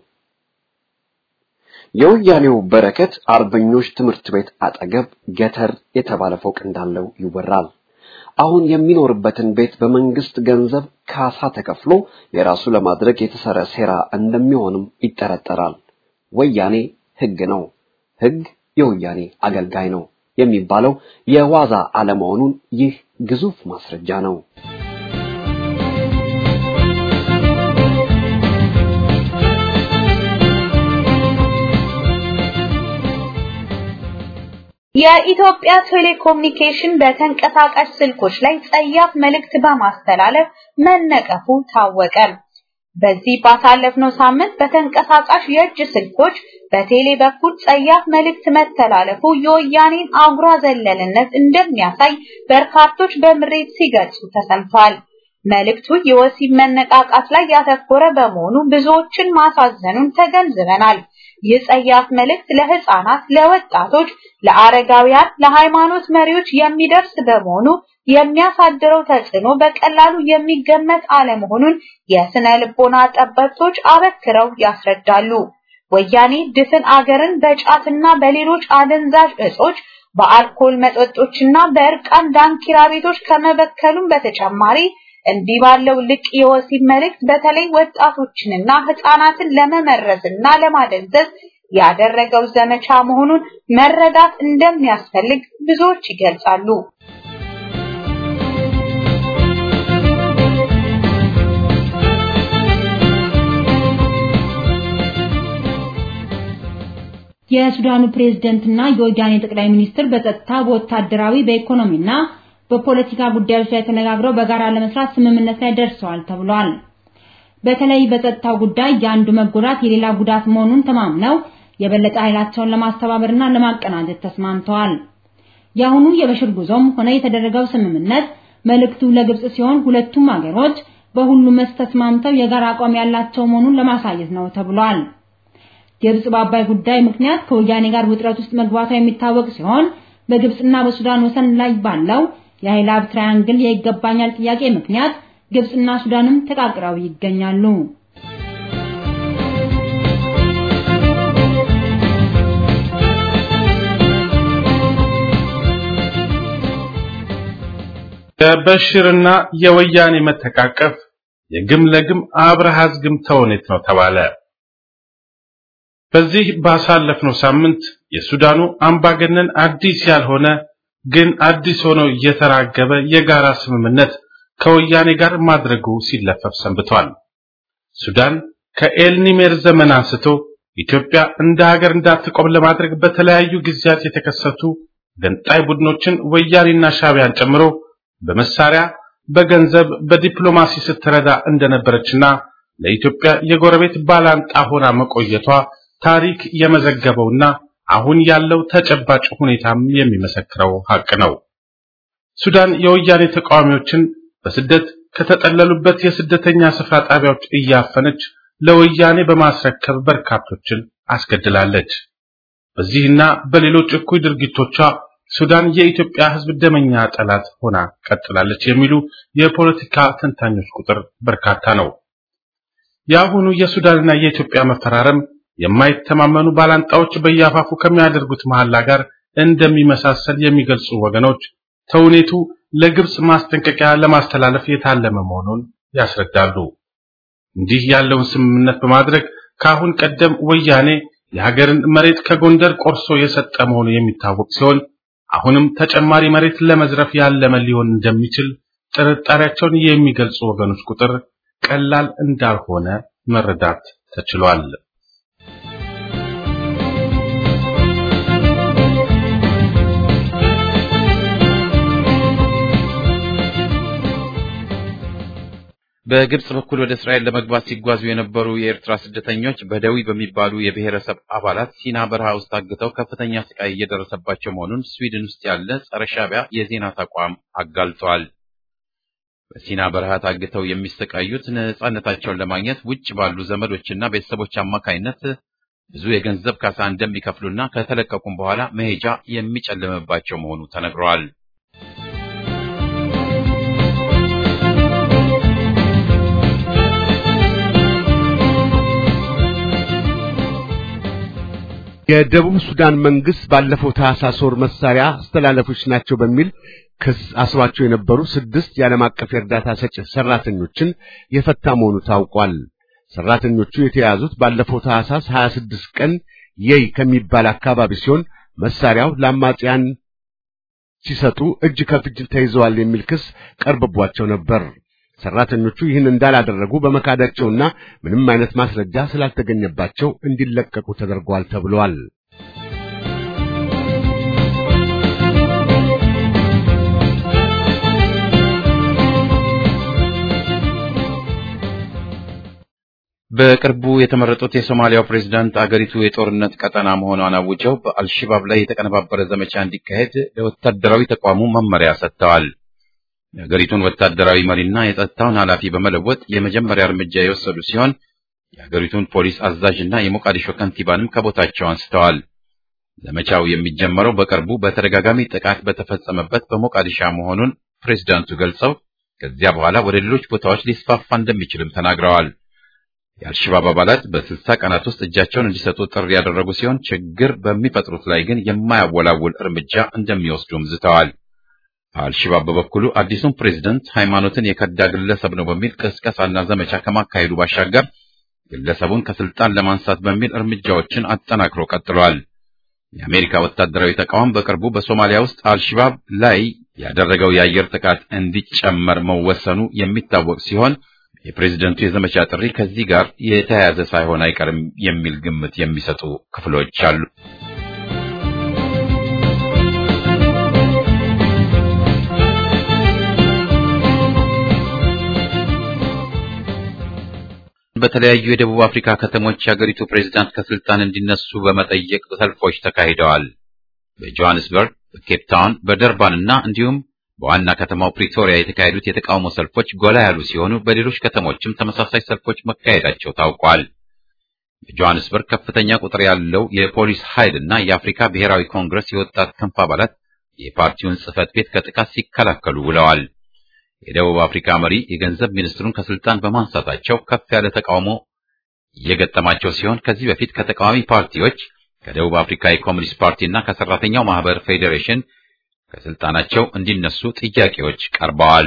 የወያኔው በረከት አርበኞች ትምህርት ቤት አጠገብ ገተር የተባለ ፎቅ እንዳለው ይወራል። አሁን የሚኖርበትን ቤት በመንግስት ገንዘብ ካሳ ተከፍሎ የራሱ ለማድረግ የተሰረ ሴራ እንደሚሆንም ይጠረጠራል። ወያኔ ህግ ነው፣ ህግ የወያኔ አገልጋይ ነው የሚባለው የዋዛ አለመሆኑን ይህ ግዙፍ ማስረጃ ነው። የኢትዮጵያ ቴሌኮሙኒኬሽን በተንቀሳቃሽ ስልኮች ላይ ጸያፍ መልእክት በማስተላለፍ መነቀፉ ታወቀ። በዚህ ባሳለፍነው ሳምንት በተንቀሳቃሽ የእጅ ስልኮች በቴሌ በኩል ጸያፍ መልእክት መተላለፉ የወያኔን አጉራ ዘለልነት እንደሚያሳይ በርካቶች በምሬት ሲገልጹ ተሰምቷል። መልእክቱ የወሲብ መነቃቃት ላይ ያተኮረ በመሆኑ ብዙዎችን ማሳዘኑን ተገንዝበናል። ይህ ጸያፍ መልእክት ለህፃናት፣ ለወጣቶች፣ ለአረጋውያን፣ ለሃይማኖት መሪዎች የሚደርስ በመሆኑ የሚያሳድረው ተጽዕኖ በቀላሉ የሚገመት አለመሆኑን የስነ ልቦና ጠበብቶች አበክረው ያስረዳሉ። ወያኔ ድፍን አገርን በጫትና በሌሎች አደንዛዥ እጾች በአልኮል መጠጦችና በእርቃን ዳንኪራ ቤቶች ከመበከሉም በተጨማሪ እንዲህ ባለው ልቅ የወሲብ መልእክት በተለይ ወጣቶችንና ህፃናትን ለመመረዝና ለማደንዘዝ ያደረገው ዘመቻ መሆኑን መረዳት እንደሚያስፈልግ ብዙዎች ይገልጻሉ። የሱዳኑ ፕሬዝደንትና የወያኔ ጠቅላይ ሚኒስትር በጸጥታ፣ በወታደራዊ፣ በኢኮኖሚና በፖለቲካ ጉዳዮች ላይ ተነጋግረው በጋራ ለመስራት ስምምነት ላይ ደርሰዋል ተብሏል። በተለይ በጸጥታው ጉዳይ የአንዱ መጎዳት የሌላ ጉዳት መሆኑን ተማምነው የበለጠ ኃይላቸውን ለማስተባበርና ለማቀናጀት ተስማምተዋል። የአሁኑ የበሽር ጉዞም ሆነ የተደረገው ስምምነት መልእክቱ ለግብጽ ሲሆን ሁለቱም ሀገሮች በሁሉም መስክ ተስማምተው የጋራ አቋም ያላቸው መሆኑን ለማሳየት ነው ተብሏል። ግብጽ በአባይ ጉዳይ ምክንያት ከወያኔ ጋር ውጥረት ውስጥ መግባቷ የሚታወቅ ሲሆን በግብጽና በሱዳን ወሰን ላይ ባለው የኃይል ትራያንግል የይገባኛል ጥያቄ ምክንያት ግብጽና ሱዳንም ተቃቅረው ይገኛሉ። የበሽርና የወያኔ መተቃቀፍ የግም ለግም አብረሃዝ ግም ተውኔት ነው ተባለ። በዚህ ባሳለፍነው ሳምንት የሱዳኑ አምባገነን አዲስ ያልሆነ ግን አዲስ ሆኖ እየተራገበ የጋራ ስምምነት ከወያኔ ጋር ማድረጉ ሲለፈፍ ሰንብቷል። ሱዳን ከኤልኒሜር ዘመን አንስቶ ኢትዮጵያ እንደ ሀገር እንዳትቆም ለማድረግ በተለያዩ ጊዜያት የተከሰቱ ገንጣይ ቡድኖችን ወያኔና ሻቢያን ጨምሮ በመሳሪያ፣ በገንዘብ፣ በዲፕሎማሲ ስትረዳ እንደነበረችና ለኢትዮጵያ የጎረቤት ባላንጣ ሆና መቆየቷ ታሪክ የመዘገበውና አሁን ያለው ተጨባጭ ሁኔታም የሚመሰክረው ሀቅ ነው። ሱዳን የወያኔ ተቃዋሚዎችን በስደት ከተጠለሉበት የስደተኛ ስፍራ ጣቢያዎች እያፈነች ለወያኔ በማስረከብ በርካቶችን አስገድላለች። በዚህና በሌሎች እኩይ ድርጊቶቿ ሱዳን የኢትዮጵያ ሕዝብ ደመኛ ጠላት ሆና ቀጥላለች የሚሉ የፖለቲካ ተንታኞች ቁጥር በርካታ ነው። የአሁኑ የሱዳንና የኢትዮጵያ መፈራረም የማይተማመኑ ባላንጣዎች በያፋፉ ከሚያደርጉት መሐላ ጋር እንደሚመሳሰል የሚገልጹ ወገኖች ተውኔቱ ለግብጽ ማስጠንቀቂያ ለማስተላለፍ የታለመ መሆኑን ያስረዳሉ። እንዲህ ያለውን ስምምነት በማድረግ ከአሁን ቀደም ወያኔ የሀገርን መሬት ከጎንደር ቆርሶ የሰጠ መሆኑ የሚታወቅ ሲሆን አሁንም ተጨማሪ መሬት ለመዝረፍ ያለመ ሊሆን እንደሚችል ጥርጣሬያቸውን የሚገልጹ ወገኖች ቁጥር ቀላል እንዳልሆነ መረዳት ተችሏል። በግብጽ በኩል ወደ እስራኤል ለመግባት ሲጓዙ የነበሩ የኤርትራ ስደተኞች በደዊ በሚባሉ የብሔረሰብ አባላት ሲና በረሃ ውስጥ ታግተው ከፍተኛ ስቃይ እየደረሰባቸው መሆኑን ስዊድን ውስጥ ያለ ጸረ ሻዕቢያ የዜና ተቋም አጋልጧል። በሲና በረሃ ታግተው የሚሰቃዩት ነጻነታቸውን ለማግኘት ውጭ ባሉ ዘመዶችና ቤተሰቦች አማካይነት ብዙ የገንዘብ ካሳ እንደሚከፍሉና ከተለቀቁም በኋላ መሄጃ የሚጨልምባቸው መሆኑ ተነግረዋል። የደቡብ ሱዳን መንግስት ባለፈው ታህሳስ ወር መሳሪያ አስተላለፎች ናቸው በሚል ክስ አስሯቸው የነበሩ ስድስት የዓለም አቀፍ የእርዳታ ሰጪ ሰራተኞችን የፈታ መሆኑ ታውቋል። ሰራተኞቹ የተያዙት ባለፈው ታህሳስ 26 ቀን የይ ከሚባል አካባቢ ሲሆን መሳሪያው ለአማጽያን ሲሰጡ እጅ ከፍንጅ ተይዘዋል የሚል ክስ ቀርቦባቸው ነበር። ሰራተኞቹ ይህን እንዳላደረጉ በመካዳቸውና ምንም አይነት ማስረጃ ስላልተገኘባቸው እንዲለቀቁ ተደርጓል ተብሏል። በቅርቡ የተመረጡት የሶማሊያው ፕሬዝዳንት አገሪቱ የጦርነት ቀጠና መሆኗን አውጀው በአልሸባብ ላይ የተቀነባበረ ዘመቻ እንዲካሄድ ለወታደራዊ ተቋሙ መመሪያ ሰጥተዋል። የአገሪቱን ወታደራዊ መሪና የጸጥታውን ኃላፊ በመለወጥ የመጀመሪያ እርምጃ የወሰዱ ሲሆን የአገሪቱን ፖሊስ አዛዥና የሞቃዲሾ ከንቲባንም ከቦታቸው አንስተዋል። ዘመቻው የሚጀመረው በቅርቡ በተደጋጋሚ ጥቃት በተፈጸመበት በሞቃዲሻ መሆኑን ፕሬዝዳንቱ ገልጸው ከዚያ በኋላ ወደ ሌሎች ቦታዎች ሊስፋፋ እንደሚችልም ተናግረዋል። የአልሸባብ አባላት በስልሳ ቀናት ውስጥ እጃቸውን እንዲሰጡ ጥሪ ያደረጉ ሲሆን ችግር በሚፈጥሩት ላይ ግን የማያወላውል እርምጃ እንደሚወስዱም ዝተዋል። አልሸባብ በበኩሉ አዲሱን ፕሬዝደንት ሃይማኖትን የከዳ ግለሰብ ነው በሚል ቅስቀሳና ዘመቻ ከማካሄዱ ባሻገር ግለሰቡን ከስልጣን ለማንሳት በሚል እርምጃዎችን አጠናክሮ ቀጥሏል። የአሜሪካ ወታደራዊ ተቋም በቅርቡ በሶማሊያ ውስጥ አልሸባብ ላይ ያደረገው የአየር ጥቃት እንዲጨመር መወሰኑ የሚታወቅ ሲሆን የፕሬዝደንቱ የዘመቻ ጥሪ ከዚህ ጋር የተያያዘ ሳይሆን አይቀርም የሚል ግምት የሚሰጡ ክፍሎች አሉ። በተለያዩ የደቡብ አፍሪካ ከተሞች የአገሪቱ ፕሬዝዳንት ከስልጣን እንዲነሱ በመጠየቅ ሰልፎች ተካሂደዋል። በጆሃንስበርግ፣ በኬፕ ታውን፣ በደርባን እና እንዲሁም በዋና ከተማው ፕሪቶሪያ የተካሄዱት የተቃውሞ ሰልፎች ጎላ ያሉ ሲሆኑ በሌሎች ከተሞችም ተመሳሳይ ሰልፎች መካሄዳቸው ታውቋል። በጆሃንስበርግ ከፍተኛ ቁጥር ያለው የፖሊስ ኃይል እና የአፍሪካ ብሔራዊ ኮንግረስ የወጣት ክንፍ አባላት የፓርቲውን ጽህፈት ቤት ከጥቃት ሲከላከሉ ውለዋል። የደቡብ አፍሪካ መሪ የገንዘብ ሚኒስትሩን ከስልጣን በማንሳታቸው ከፍ ያለ ተቃውሞ እየገጠማቸው ሲሆን ከዚህ በፊት ከተቃዋሚ ፓርቲዎች ከደቡብ አፍሪካ የኮሚኒስት ፓርቲ እና ከሰራተኛው ማህበር ፌዴሬሽን ከስልጣናቸው እንዲነሱ ጥያቄዎች ቀርበዋል።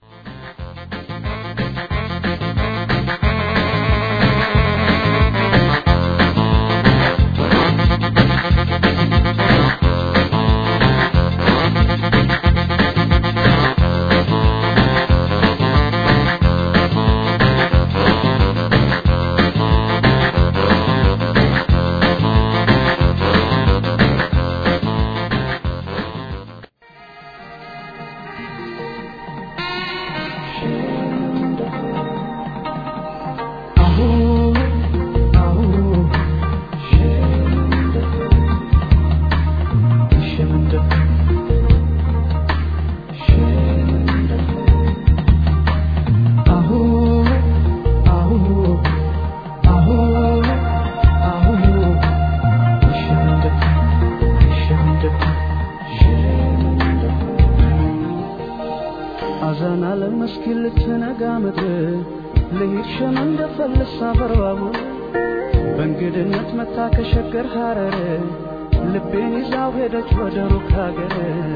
በእንግድነት መታ ከሸገር ሐረር ልቤን ይዛው ሄደች ወደ ሩቅ ሀገር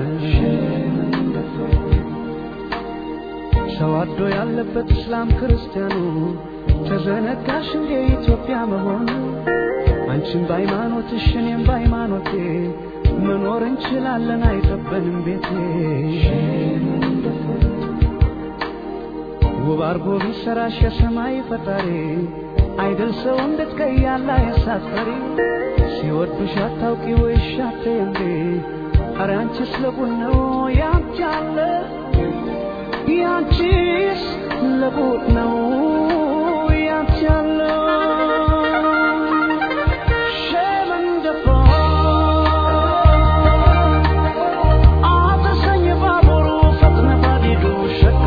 ሰው አዶ ያለበት እስላም ክርስቲያኑ ተዘነጋሽ እንዴ ኢትዮጵያ መሆኑ አንቺም በሃይማኖትሽ እኔም በሃይማኖቴ መኖር እንችላለን አይጠበንም ቤቴ ውብ አርጎ ቢሰራሽ የሰማይ ፈጣሪ አይደል ሰው እንዴት ከያላ ያሳፈሪ ሲወዱሽ አታውቂ ወይሽ አትየምሪ ኧረ አንቺስ ለቡን ነው ያንቺ አለ ያንቺስ ለቡን ነው ያንቺ አለ ሸመንደፋ አተሰኝ ባቡሩ ፈጥነ ባዲዱ ሸጋ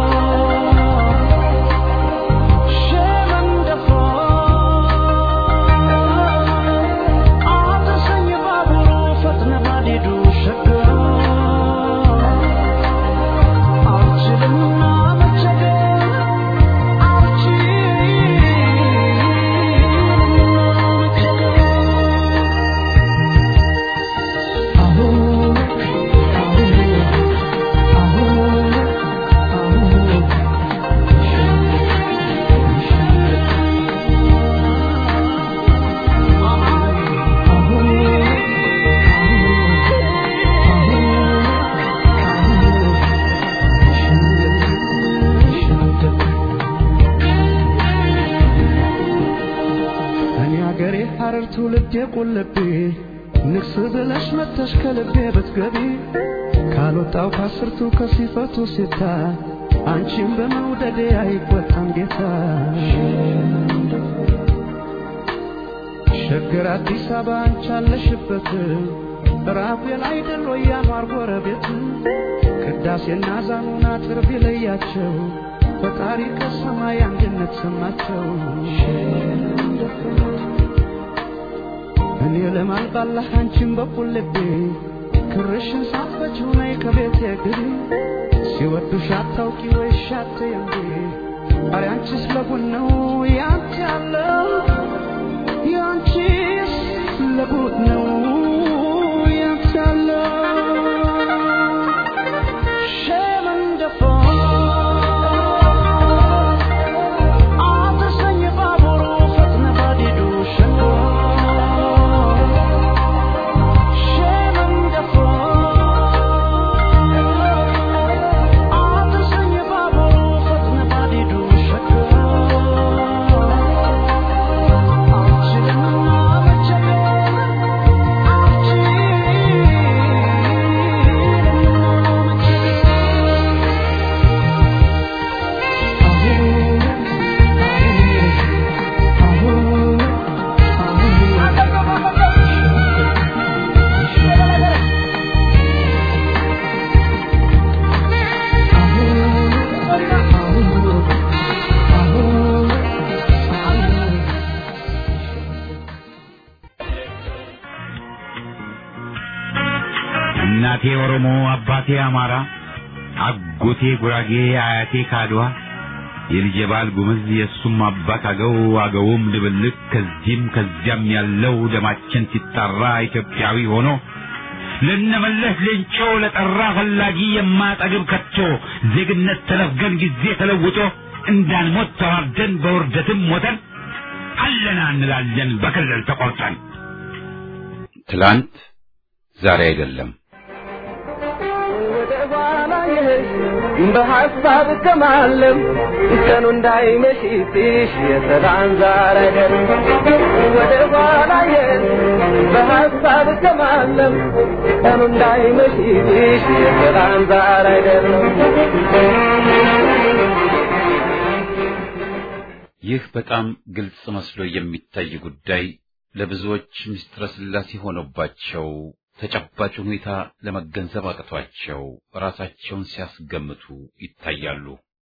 እኔ አገሬ ሐረር ትውልድ የቁልቤ ንግስ ብለሽ መተሽ ከልቤ ብትገቢ ካልወጣው ከአስርቱ ከሲፈቱ ሲታ አንቺም በመውደዴ አይቆጣም ጌታ ሸገር አዲስ አበባ አንቺ አለሽበት ራፌል አይደል ወይ ያኗር ጎረቤት ቅዳሴና ዛኑና ጥር ቢለያቸው ፈጣሪ ከሰማይ አንድነት ሰማቸው እኔ ለማልባላህ አንቺን በኩል ልቤ ክርሽን ሳትፈችው ነይ ከቤቴ ግቢ ሲወዱሽ አታውቂ ወይ ሻት እንዴ አረ አንቺስ ለጉድ ነው ያንቺ ያለው ያንቺስ ለጉድ ነው ያንቺ ያለው ሸመንደፎ አትሰኝ ባቡሩ ፈጥነ ባዲዱ ሸንጎ ሸመንደፎ አትሰኝ ባቡሩ ፈጥነ ባዲዱ ሸንጎ አልችልምና መቸገር እናቴ ኦሮሞ፣ አባቴ አማራ፣ አጎቴ ጉራጌ፣ አያቴ ካድዋ፣ የልጄ ባል ጉምዝ፣ የእሱም አባት አገው፣ አገውም ድብልቅ፣ ከዚህም ከዚያም ያለው ደማችን ሲጣራ ኢትዮጵያዊ ሆኖ ለነመለስ ሌንጮ ለጠራ ፈላጊ የማጠግብ ከቶ ዜግነት ተነፍገን ጊዜ ተለውጦ እንዳንሞት ተዋርደን በውርደትም ሞተን አለና እንላለን በክልል ተቆርጠን ትላንት ዛሬ አይደለም። ወደ ኋላ የሄድሽ በሐሳብ ከማለም ቀኑ እንዳይመሽብሽ የሰላም ዛር አይደለም። ወደ ኋላ የሄድሽ በሐሳብ ከማለም ቀኑ እንዳይመሽብሽ የሰላም ዛር አይደለም። ይህ በጣም ግልጽ መስሎ የሚታይ ጉዳይ ለብዙዎች ምስጢረ ሥላሴ ሆኖባቸው ተጨባጭ ሁኔታ ለመገንዘብ አቅቷቸው ራሳቸውን ሲያስገምቱ ይታያሉ።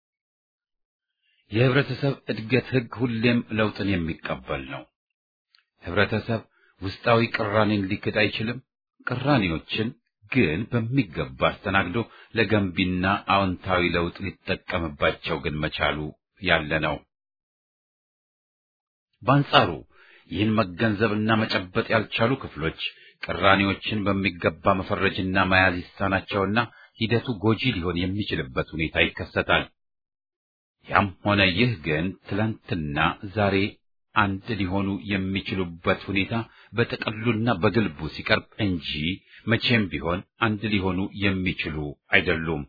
የህብረተሰብ እድገት ህግ ሁሌም ለውጥን የሚቀበል ነው። ህብረተሰብ ውስጣዊ ቅራኔን ሊክድ አይችልም። ቅራኔዎችን ግን በሚገባ አስተናግዶ ለገንቢና አዎንታዊ ለውጥ ሊጠቀምባቸው ግን መቻሉ ያለ ነው። በአንጻሩ ይህን መገንዘብና መጨበጥ ያልቻሉ ክፍሎች ቅራኔዎችን በሚገባ መፈረጅና መያዝ ይሳናቸውና ሂደቱ ጎጂ ሊሆን የሚችልበት ሁኔታ ይከሰታል። ያም ሆነ ይህ ግን ትላንትና ዛሬ አንድ ሊሆኑ የሚችሉበት ሁኔታ በጥቅሉና በግልቡ ሲቀርብ እንጂ መቼም ቢሆን አንድ ሊሆኑ የሚችሉ አይደሉም።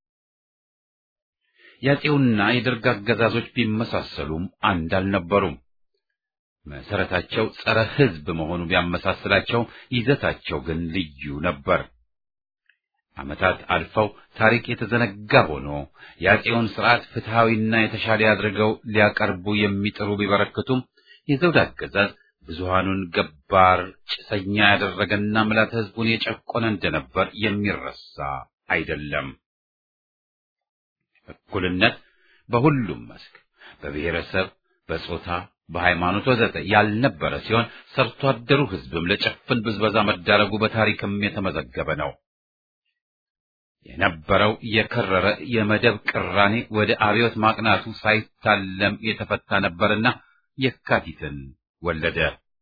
የአፄውና የደርግ አገዛዞች ቢመሳሰሉም አንድ አልነበሩም። መሰረታቸው ጸረ ሕዝብ መሆኑ ቢያመሳስላቸው ይዘታቸው ግን ልዩ ነበር። ዓመታት አልፈው ታሪክ የተዘነጋ ሆኖ የአፄውን ስርዓት ፍትሐዊና የተሻለ አድርገው ሊያቀርቡ የሚጥሩ ቢበረክቱም የዘውድ አገዛዝ ብዙሃኑን ገባር ጭሰኛ ያደረገና ምላት ሕዝቡን የጨቆነ እንደነበር የሚረሳ አይደለም። እኩልነት በሁሉም መስክ በብሔረሰብ፣ በጾታ፣ በሃይማኖት ወዘተ ያልነበረ ሲሆን ሰርቶ አደሩ ሕዝብም ለጭፍን ብዝበዛ መዳረጉ በታሪክም የተመዘገበ ነው። የነበረው የከረረ የመደብ ቅራኔ ወደ አብዮት ማቅናቱ ሳይታለም የተፈታ ነበርና የካቲትን ወለደ።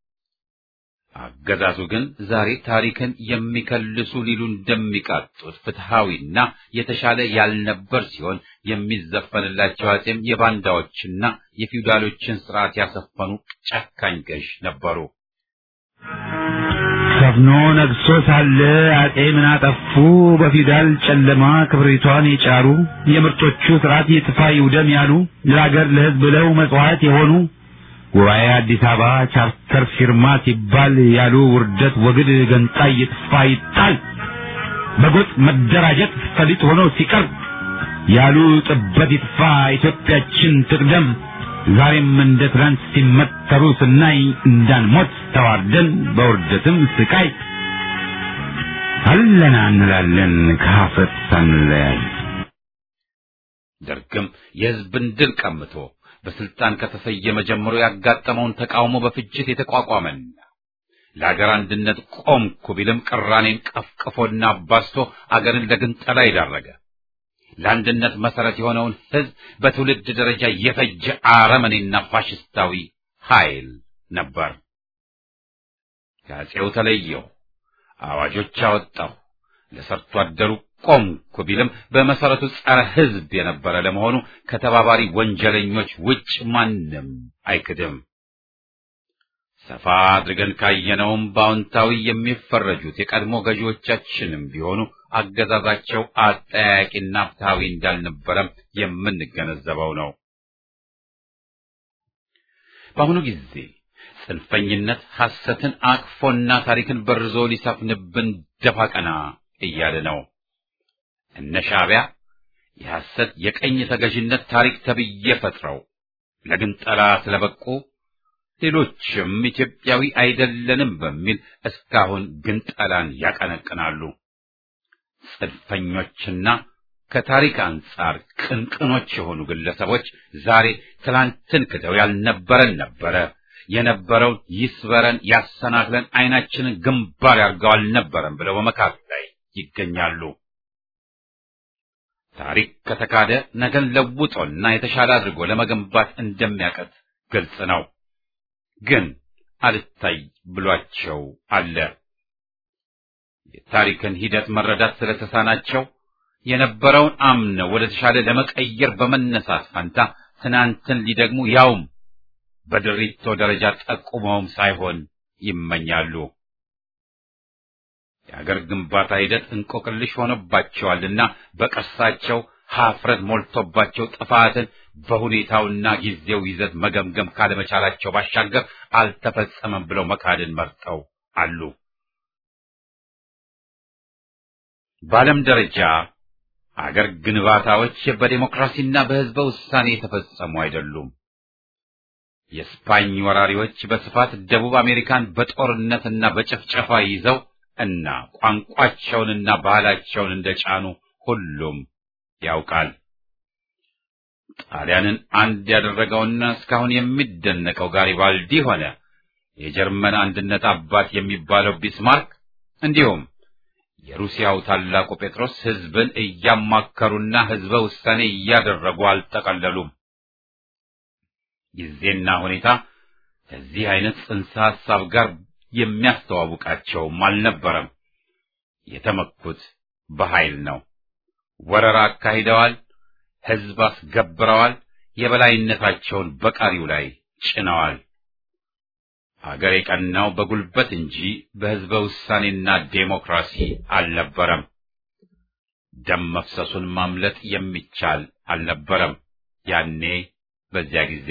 አገዛዙ ግን ዛሬ ታሪክን የሚከልሱ ሊሉ እንደሚቃጡት ፍትሐዊና የተሻለ ያልነበር ሲሆን የሚዘፈንላቸው አፄም የባንዳዎችና የፊውዳሎችን ስርዓት ያሰፈኑ ጨካኝ ገዥ ነበሩ። ሰፍኖ ነግሶ ሳለ አጤ ምን አጠፉ? በፊውዳል ጨለማ ክብሪቷን የጫሩ የምርጦቹ ስርዓት ይጥፋ ይውደም ያሉ ለሀገር ለሕዝብ ብለው መጽዋዕት የሆኑ ጉባኤ አዲስ አበባ ቻርተር ፊርማ ሲባል ያሉ ውርደት ወግድ ገንጣይ ይጥፋ ይጣል በጎጥ መደራጀት ፈሊጥ ሆኖ ሲቀርብ ያሉ ጥበት ይጥፋ ኢትዮጵያችን ትቅደም ዛሬም እንደ ትናንት ሲመተሩ ስናይ እንዳንሞት ተዋርደን በውርደትም ስቃይ አለና እንላለን ከሀፍረት ሳንለያይ። ደርግም የሕዝብን ድል ቀምቶ በስልጣን ከተሰየመ ጀምሮ ያጋጠመውን ተቃውሞ በፍጅት የተቋቋመና ለአገር አንድነት ቆምኩ ቢልም ቅራኔን ቀፍቅፎና አባስቶ አገርን ለግንጠላ የዳረገ ለአንድነት መሰረት የሆነውን ሕዝብ በትውልድ ደረጃ የፈጀ አረመኔና ፋሽስታዊ ኃይል ነበር። ከአፄው ተለየው፣ አዋጆች አወጣሁ፣ ለሰርቶ አደሩ ቆምኩ ቢልም በመሰረቱ ጸረ ሕዝብ የነበረ ለመሆኑ ከተባባሪ ወንጀለኞች ውጭ ማንም አይክድም። ሰፋ አድርገን ካየነውም በአዎንታዊ የሚፈረጁት የቀድሞ ገዢዎቻችንም ቢሆኑ አገዛዛቸው አጠያያቂና ፍትሐዊ እንዳልነበረም የምንገነዘበው ነው። በአሁኑ ጊዜ ጽንፈኝነት ሐሰትን አቅፎና ታሪክን በርዞ ሊሰፍንብን ደፋ ቀና እያለ ነው። እነ ሻዕቢያ የሐሰት የቀኝ ተገዥነት ታሪክ ተብዬ ፈጥረው ለግንጠላ ስለበቁ ሌሎችም ኢትዮጵያዊ አይደለንም በሚል እስካሁን ግንጠላን ያቀነቅናሉ። ጽንፈኞችና ከታሪክ አንጻር ቅንቅኖች የሆኑ ግለሰቦች ዛሬ ትላንትን ክደው ያልነበረን ነበረ፣ የነበረውን ይስበረን፣ ያሰናክለን፣ አይናችንን ግንባር ያርገው አልነበረም ብለው በመካት ላይ ይገኛሉ። ታሪክ ከተካደ ነገን ለውጦና የተሻለ አድርጎ ለመገንባት እንደሚያቀት ግልጽ ነው። ግን አልታይ ብሏቸው አለ። የታሪክን ሂደት መረዳት ስለተሳናቸው የነበረውን አምነው ወደ ተሻለ ለመቀየር በመነሳት ፈንታ ትናንትን ሊደግሙ ያውም በድሪቶ ደረጃ ጠቁመውም ሳይሆን ይመኛሉ። የአገር ግንባታ ሂደት እንቆቅልሽ ሆኖባቸዋልና በቀሳቸው ሀፍረት ሞልቶባቸው ጥፋትን በሁኔታውና ጊዜው ይዘት መገምገም ካለመቻላቸው ባሻገር አልተፈጸመም ብለው መካድን መርጠው አሉ። በዓለም ደረጃ አገር ግንባታዎች በዴሞክራሲና በሕዝበ ውሳኔ የተፈጸሙ አይደሉም። የስፓኝ ወራሪዎች በስፋት ደቡብ አሜሪካን በጦርነትና በጭፍጨፋ ይዘው እና ቋንቋቸውንና ባህላቸውን እንደጫኑ ሁሉም ያውቃል። ጣሊያንን አንድ ያደረገውና እስካሁን የሚደነቀው ጋሪባልዲ ሆነ የጀርመን አንድነት አባት የሚባለው ቢስማርክ እንዲሁም የሩሲያው ታላቁ ጴጥሮስ ሕዝብን እያማከሩና ሕዝበ ውሳኔ እያደረጉ አልጠቀለሉም። ጊዜና ሁኔታ ከዚህ አይነት ጽንሰ ሐሳብ ጋር የሚያስተዋውቃቸውም አልነበረም። የተመኩት በኃይል ነው። ወረራ አካሂደዋል። ሕዝብ አስገብረዋል። የበላይነታቸውን በቃሪው ላይ ጭነዋል። አገር የቀናው በጉልበት እንጂ በሕዝበ ውሳኔና ዴሞክራሲ አልነበረም። ደም መፍሰሱን ማምለጥ የሚቻል አልነበረም። ያኔ በዚያ ጊዜ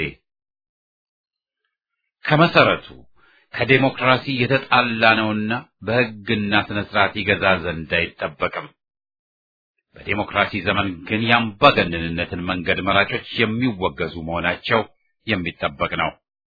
ከመሰረቱ ከዴሞክራሲ የተጣላ ነውና በሕግና ስነ ስርዓት ይገዛ ዘንድ አይጠበቅም። በዴሞክራሲ ዘመን ግን የአምባገነንነትን መንገድ መራጮች የሚወገዙ መሆናቸው የሚጠበቅ ነው።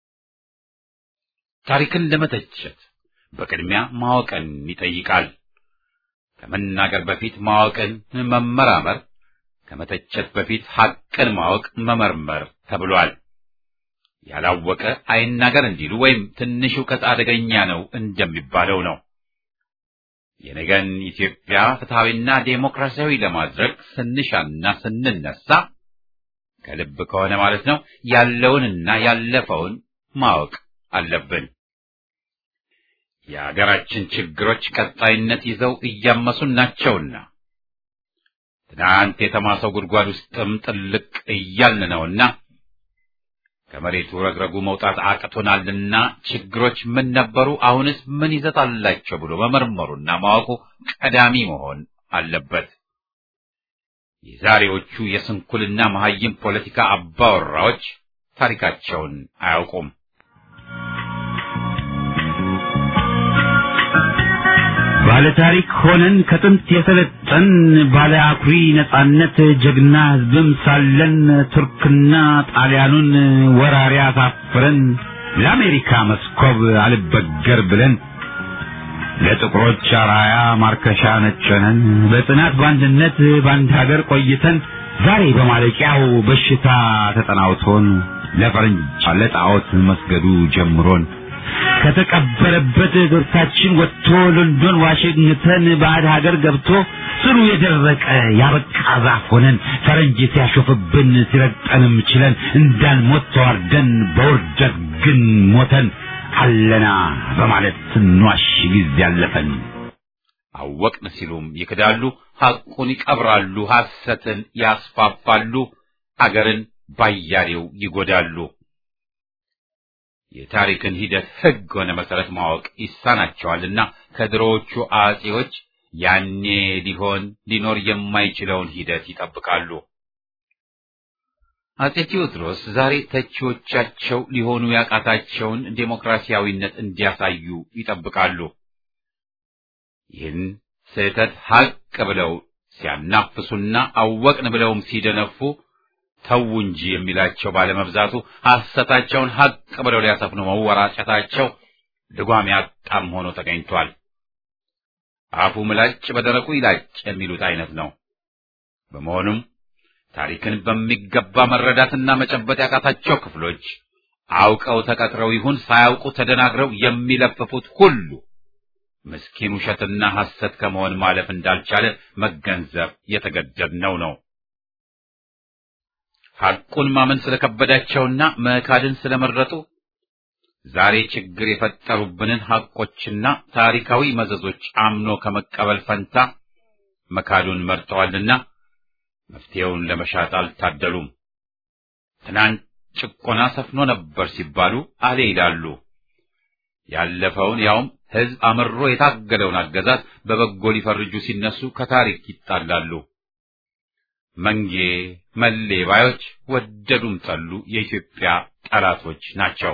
ታሪክን ለመተቸት በቅድሚያ ማወቅን ይጠይቃል። ከመናገር በፊት ማወቅን መመራመር፣ ከመተቸት በፊት ሐቅን ማወቅ መመርመር ተብሏል። ያላወቀ አይናገር እንዲሉ ወይም ትንሽ እውቀት አደገኛ ነው እንደሚባለው ነው። የነገን ኢትዮጵያ ፍትሐዊና ዴሞክራሲያዊ ለማድረግ ስንሻና ስንነሳ ከልብ ከሆነ ማለት ነው ያለውንና ያለፈውን ማወቅ አለብን። የአገራችን ችግሮች ቀጣይነት ይዘው እያመሱን ናቸውና ትናንት የተማሰው ጉድጓድ ውስጥም ጥልቅ እያልን ነውና ከመሬቱ ረግረጉ መውጣት አቅቶናልና ችግሮች ምን ነበሩ፣ አሁንስ ምን ይዘት አላቸው ብሎ መመርመሩና ማወቁ ቀዳሚ መሆን አለበት። የዛሬዎቹ የስንኩልና መሐይም ፖለቲካ አባወራዎች ታሪካቸውን አያውቁም። ባለ ታሪክ ሆነን ከጥንት የሰለጠን ባለ አኩሪ ነጻነት ጀግና ሕዝብም ሳለን ቱርክና ጣሊያኑን ወራሪ አሳፍረን ለአሜሪካ መስኮብ አልበገር ብለን ለጥቁሮች አራያ ማርከሻ ነጨነን በጽናት በአንድነት በአንድ ሀገር ቆይተን ዛሬ በማለቂያው በሽታ ተጠናውቶን ለፈረንጅ ለጣዖት መስገዱ ጀምሮን ከተቀበረበት እግርታችን ወጥቶ ሎንዶን ዋሽንግተን ባዕድ ሀገር ገብቶ ስሩ የደረቀ ያበቃ ዛፍ ሆነን ፈረንጅ ሲያሾፍብን ሲረግጠንም ችለን እንዳንሞት ተዋርደን በውርደት ግን ሞተን አለና በማለት ስንዋሽ ጊዜ ያለፈን አወቅን ሲሉም ይክዳሉ፣ ሐቁን ይቀብራሉ፣ ሐሰትን ያስፋፋሉ፣ አገርን ባያሌው ይጎዳሉ። የታሪክን ሂደት ሕግ ሆነ መሰረት ማወቅ ይሳናቸዋልና ከድሮዎቹ አጼዎች ያኔ ሊሆን ሊኖር የማይችለውን ሂደት ይጠብቃሉ። አጼ ቴዎድሮስ ዛሬ ተቺዎቻቸው ሊሆኑ ያቃታቸውን ዴሞክራሲያዊነት እንዲያሳዩ ይጠብቃሉ። ይህን ስህተት ሐቅ ብለው ሲያናፍሱና አወቅን ብለውም ሲደነፉ ተው እንጂ የሚላቸው ባለመብዛቱ ሐሰታቸውን ሐቅ ብለው ሊያሰፍኑ መወራጨታቸው ልጓም ያጣም ሆኖ ተገኝቷል። አፉ ምላጭ በደረቁ ይላጭ የሚሉት አይነት ነው። በመሆኑም ታሪክን በሚገባ መረዳትና መጨበጥ ያቃታቸው ክፍሎች አውቀው ተቀጥረው ይሁን ሳያውቁ ተደናግረው የሚለፍፉት ሁሉ ምስኪን ውሸትና ሐሰት ከመሆን ማለፍ እንዳልቻለ መገንዘብ የተገደድነው ነው። ሐቁን ማመን ስለከበዳቸውና መካድን ስለመረጡ ዛሬ ችግር የፈጠሩብንን ሐቆችና ታሪካዊ መዘዞች አምኖ ከመቀበል ፈንታ መካዱን መርጠዋልና መፍትሄውን ለመሻት አልታደሉም። ትናንት ጭቆና ሰፍኖ ነበር ሲባሉ አሌ ይላሉ። ያለፈውን ያውም ሕዝብ አምሮ የታገለውን አገዛዝ በበጎ ሊፈርጁ ሲነሱ ከታሪክ ይጣላሉ። መንጌ መሌ ባዮች ወደዱም ጠሉ የኢትዮጵያ ጠላቶች ናቸው።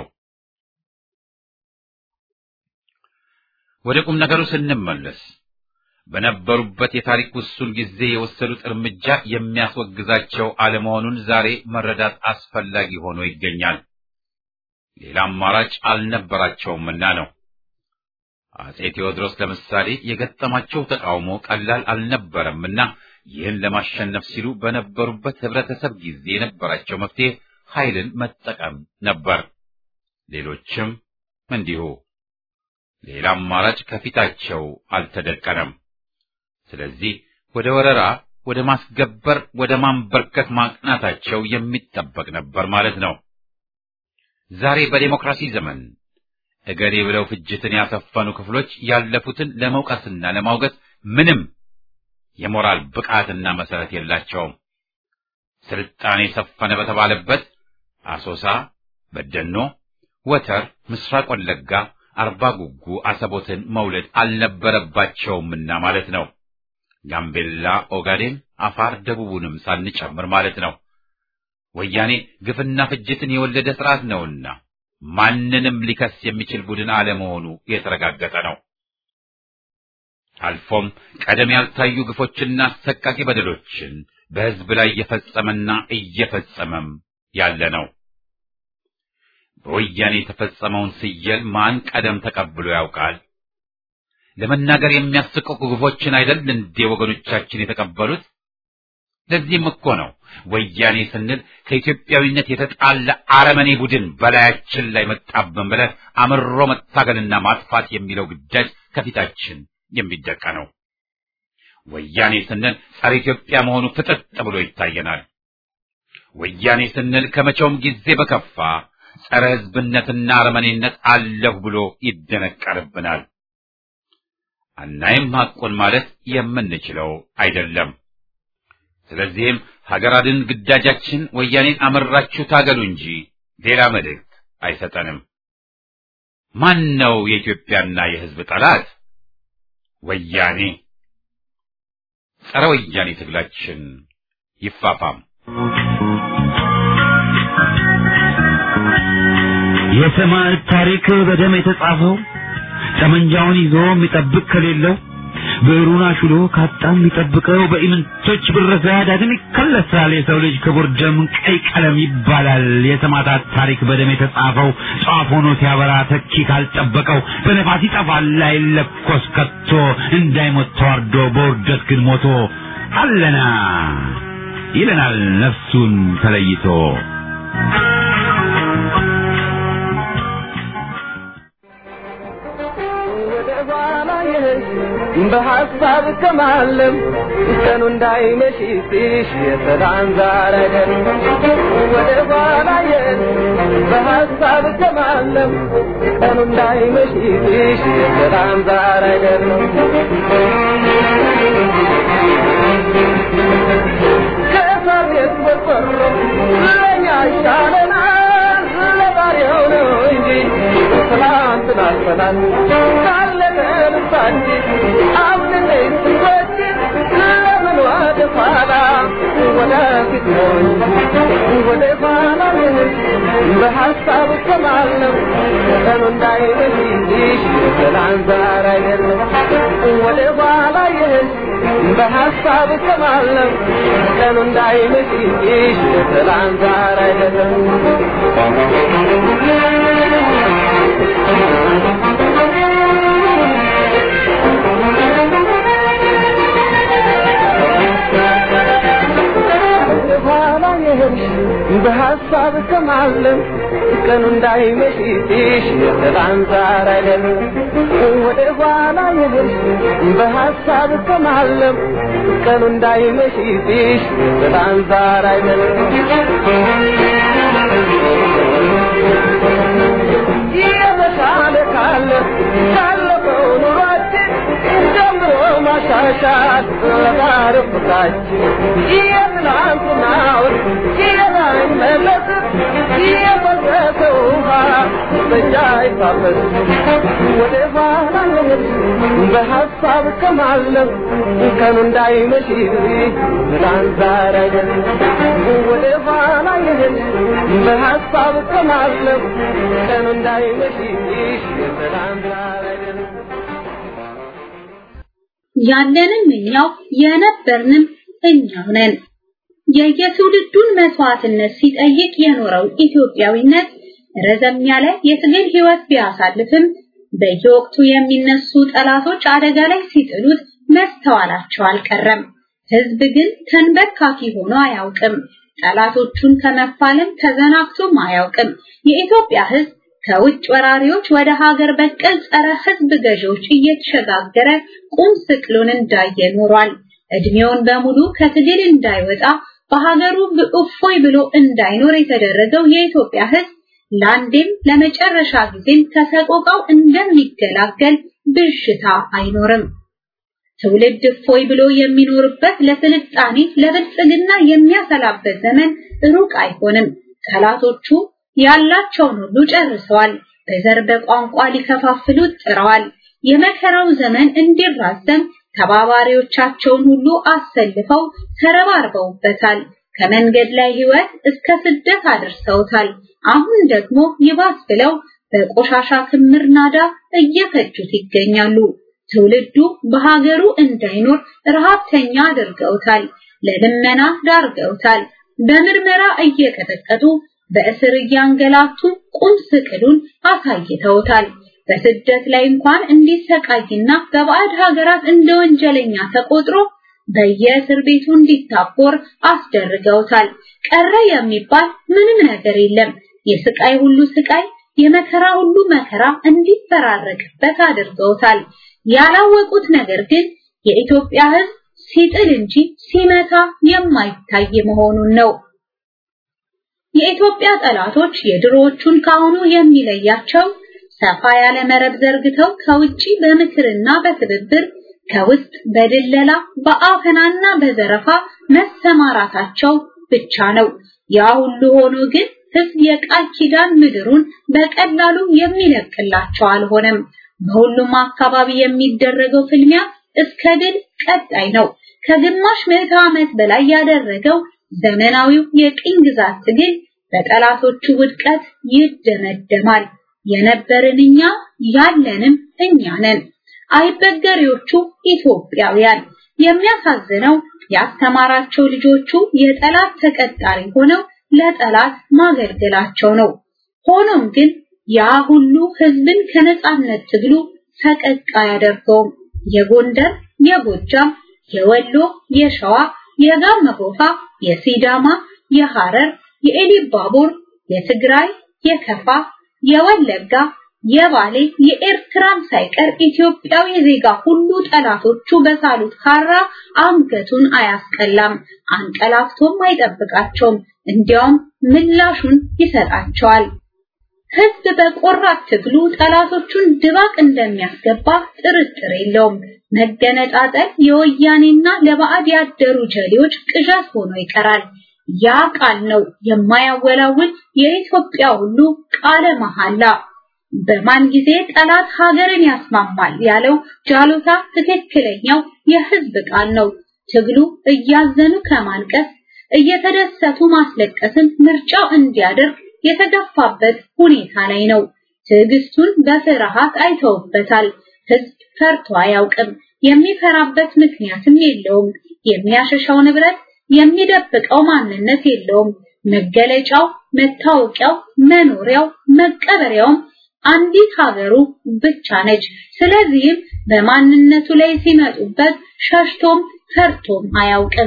ወደ ቁም ነገሩ ስንመለስ በነበሩበት የታሪክ ውሱን ጊዜ የወሰዱት እርምጃ የሚያስወግዛቸው አለመሆኑን ዛሬ መረዳት አስፈላጊ ሆኖ ይገኛል። ሌላ አማራጭ አልነበራቸውምና ነው። አጼ ቴዎድሮስ ለምሳሌ የገጠማቸው ተቃውሞ ቀላል አልነበረምና ይህን ለማሸነፍ ሲሉ በነበሩበት ህብረተሰብ ጊዜ የነበራቸው መፍትሄ ኃይልን መጠቀም ነበር። ሌሎችም እንዲሁ። ሌላ አማራጭ ከፊታቸው አልተደቀነም። ስለዚህ ወደ ወረራ፣ ወደ ማስገበር፣ ወደ ማንበርከት ማቅናታቸው የሚጠበቅ ነበር ማለት ነው። ዛሬ በዴሞክራሲ ዘመን እገሌ ብለው ፍጅትን ያሰፈኑ ክፍሎች ያለፉትን ለመውቀስና ለማውገዝ ምንም የሞራል ብቃትና መሰረት የላቸውም። ስልጣኔ ሰፈነ በተባለበት አሶሳ፣ በደኖ፣ ወተር፣ ምስራቅ ወለጋ፣ አርባ ጉጉ አሰቦትን መውለድ አልነበረባቸውምና ማለት ነው። ጋምቤላ፣ ኦጋዴን፣ አፋር፣ ደቡቡንም ሳንጨምር ማለት ነው። ወያኔ ግፍና ፍጅትን የወለደ ስርዓት ነውና ማንንም ሊከስ የሚችል ቡድን አለመሆኑ የተረጋገጠ ነው። አልፎም ቀደም ያልታዩ ግፎችና አሰቃቂ በደሎችን በሕዝብ ላይ እየፈጸመና እየፈጸመም ያለ ነው። በወያኔ የተፈጸመውን ስየል ማን ቀደም ተቀብሎ ያውቃል? ለመናገር የሚያስቀቁ ግፎችን አይደል እንዴ ወገኖቻችን የተቀበሉት? ለዚህም እኮ ነው ወያኔ ስንል ከኢትዮጵያዊነት የተጣላ አረመኔ ቡድን በላያችን ላይ መጣብን ብለን አምሮ መታገልና ማጥፋት የሚለው ግዳጅ ከፊታችን የሚደቀነው። ወያኔ ስንል ጸረ ኢትዮጵያ መሆኑ ፍጥጥ ብሎ ይታየናል። ወያኔ ስንል ከመቼውም ጊዜ በከፋ ጸረ ሕዝብነትና አረመኔነት አለሁ ብሎ ይደነቀርብናል። አናይም ሐቁን ማለት የምንችለው አይደለም። ስለዚህም ሀገር አድን ግዳጃችን ወያኔን አመራችሁ ታገሉ እንጂ ሌላ መልእክት አይሰጠንም። ማን ነው የኢትዮጵያና የሕዝብ ጠላት? ወያኔ። ጸረ ወያኔ ትግላችን ይፋፋም። የሰማዕት ታሪክ በደም የተጻፈው ጠመንጃውን ይዞ የሚጠብቅ ከሌለው ብዕሩን አሹሎ ካጣም የሚጠብቀው በኢምንቶች ብረሳ ዳግም ይከለሳል። የሰው ልጅ ክቡር ደም ቀይ ቀለም ይባላል። የሰማዕታት ታሪክ በደም የተጻፈው ጧፍ ሆኖ ሲያበራ ተኪ ካልጠበቀው በነፋስ ይጠፋል አይለኮስ ከቶ እንዳይሞት ተዋርዶ በውርደት ግን ሞቶ አለና ይለናል ነፍሱን ተለይቶ በሐሳብ ከማለም ቀኑ እንዳይመሽብሽ የሰላም ዛረገን ወደ ኋላ የን በሐሳብ ከማለም ቀኑ እንዳይመሽብሽ የሰላም ዛረገን ከእሳት የተቆሮ ለእኛ ይሻለናል ለዛሬው ነው እንጂ ትላንትና አልፈናል ካለቀ ልባችን አብረን ስንጎችን ለምን ወደ ኋላ ወደፊት ነው እንጂ ወደ ኋላ በሐሳብ ከማለም ቀኑ እንዳይመሽብሽ ሰላም ዛሬ አይደለም ወደ ኋላ ይህን በሐሳብ ከማለም ቀኑ እንዳይመሽብሽ ሰላም ዛሬ አይደለም ኋላ የሄድሽ በሐሳብ ከማለም ቀኑ እንዳይመሽብሽ የሰላም ዛር አይደለም ወደ ኋላ የሄድሽ በሐሳብ ከማለም ቀኑ እንዳይመሽብሽ የሰላም ዛር አይደለም የተሻለ ካለ ካለፈው ኑሯችን ጀምሮ ማሻሻል ለዛሬ ፍቅራችን የትናንትናውን የማይመለስ የፈሰሰ ውሃ በእኛ አይታበስ ወደ ኋላ መሄድ በሐሳብ ከማለም ቀኑ እንዳይመሽ ብላን ዛሬ አይደለም ወደ ኋላ ይሄድ በሐሳብ ከማለም ቀኑ እንዳይመሽ ብላን ዛሬ አይደለም ያለንም እኛው የነበርንም እኛው ነን። የየትውልዱን መስዋዕትነት ሲጠይቅ የኖረው ኢትዮጵያዊነት ረዘም ያለ የትግል ህይወት ቢያሳልፍም በየወቅቱ የሚነሱ ጠላቶች አደጋ ላይ ሲጥሉት መስተዋላቸው አልቀረም። ህዝብ ግን ተንበርካኪ ሆኖ አያውቅም። ጠላቶቹን ከመፋለም ተዘናግቶም አያውቅም። የኢትዮጵያ ህዝብ ከውጭ ወራሪዎች ወደ ሀገር በቀል ጸረ ህዝብ ገዢዎች እየተሸጋገረ ቁም ስቅሉን እንዳየ ኖሯል። እድሜውን በሙሉ ከትግል እንዳይወጣ በሀገሩ እፎይ ብሎ እንዳይኖር የተደረገው የኢትዮጵያ ህዝብ ለአንዴም ለመጨረሻ ጊዜም ከሰቆቃው እንደሚገላገል ብዥታ አይኖርም። ትውልድ እፎይ ብሎ የሚኖርበት ለስልጣኔ ለብልጽግና የሚያሰላበት ዘመን ሩቅ አይሆንም። ጠላቶቹ ያላቸውን ሁሉ ጨርሰዋል። በዘር በቋንቋ ሊከፋፍሉት ጥረዋል። የመከራው ዘመን እንዲራዘም ተባባሪዎቻቸውን ሁሉ አሰልፈው ተረባርበውበታል። ከመንገድ ላይ ህይወት እስከ ስደት አድርሰውታል። አሁን ደግሞ ይባስ ብለው በቆሻሻ ክምር ናዳ እየፈጁት ይገኛሉ። ትውልዱ በሀገሩ እንዳይኖር ረሃብተኛ አድርገውታል። ለልመና ዳርገውታል። በምርመራ እየቀጠቀጡ በእስር እያንገላቱ ቁም ስቅሉን አሳይተውታል። በስደት ላይ እንኳን እንዲሰቃይና በባዕድ ሀገራት እንደ ወንጀለኛ ተቆጥሮ በየእስር ቤቱ እንዲታቦር አስደርገውታል። ቀረ የሚባል ምንም ነገር የለም። የስቃይ ሁሉ ስቃይ፣ የመከራ ሁሉ መከራ እንዲፈራረቅበት አድርገውታል። ያላወቁት ነገር ግን የኢትዮጵያ ሕዝብ ሲጥል እንጂ ሲመታ የማይታይ መሆኑን ነው። የኢትዮጵያ ጠላቶች የድሮዎቹን ካሁኑ የሚለያቸው ሰፋ ያለ መረብ ዘርግተው ከውጪ በምክርና በትብብር ከውስጥ በድለላ በአፈናና በዘረፋ መሰማራታቸው ብቻ ነው። ያ ሁሉ ሆኖ ግን ህዝብ የቃል ኪዳን ምድሩን በቀላሉ የሚለቅላቸው አልሆነም። በሁሉም አካባቢ የሚደረገው ፍልሚያ እስከ ድል ቀጣይ ነው። ከግማሽ ምዕተ ዓመት በላይ ያደረገው ዘመናዊው የቅኝ ግዛት ትግል በጠላቶቹ ውድቀት ይደመደማል። የነበርን እኛ ያለንም እኛ ነን። አይበገሬዎቹ ኢትዮጵያውያን። የሚያሳዝነው ያስተማራቸው ልጆቹ የጠላት ተቀጣሪ ሆነው ለጠላት ማገልገላቸው ነው። ሆኖም ግን ያ ሁሉ ህዝብን ከነጻነት ትግሉ ፈቀቅ አያደርገውም። የጎንደር፣ የጎጃም፣ የወሎ፣ የሸዋ፣ የጋሞ ጎፋ፣ የሲዳማ፣ የሐረር፣ የኤሊባቡር፣ የትግራይ፣ የከፋ፣ የወለጋ፣ የባሌ፣ የኤርትራም ሳይቀር ኢትዮጵያዊ ዜጋ ሁሉ ጠላቶቹ በሳሉት ካራ አንገቱን አያስቀላም፣ አንቀላፍቶም አይጠብቃቸውም። እንዲያውም ምላሹን ይሰጣቸዋል። ህዝብ በቆራት ትግሉ ጠላቶቹን ድባቅ እንደሚያስገባ ጥርጥር የለውም። መገነጣጠል የወያኔና ለባዕድ ያደሩ ጀሌዎች ቅዠት ሆኖ ይቀራል። ያ ቃል ነው የማያወላውል የኢትዮጵያ ሁሉ ቃለ መሐላ። በማን ጊዜ ጠላት ሀገርን ያስማማል ያለው ጃሎታ ትክክለኛው የህዝብ ቃል ነው። ትግሉ እያዘኑ ከማልቀስ እየተደሰቱ ማስለቀስን ምርጫው እንዲያደርግ የተገፋበት ሁኔታ ላይ ነው። ትዕግስቱን በፍርሃት አይተውበታል። ህዝብ ፈርቶ አያውቅም። የሚፈራበት ምክንያትም የለውም። የሚያሸሻው ንብረት፣ የሚደብቀው ማንነት የለውም። መገለጫው፣ መታወቂያው፣ መኖሪያው፣ መቀበሪያውም አንዲት ሀገሩ ብቻ ነች። ስለዚህም በማንነቱ ላይ ሲመጡበት ሸሽቶም ፈርቶም አያውቅም።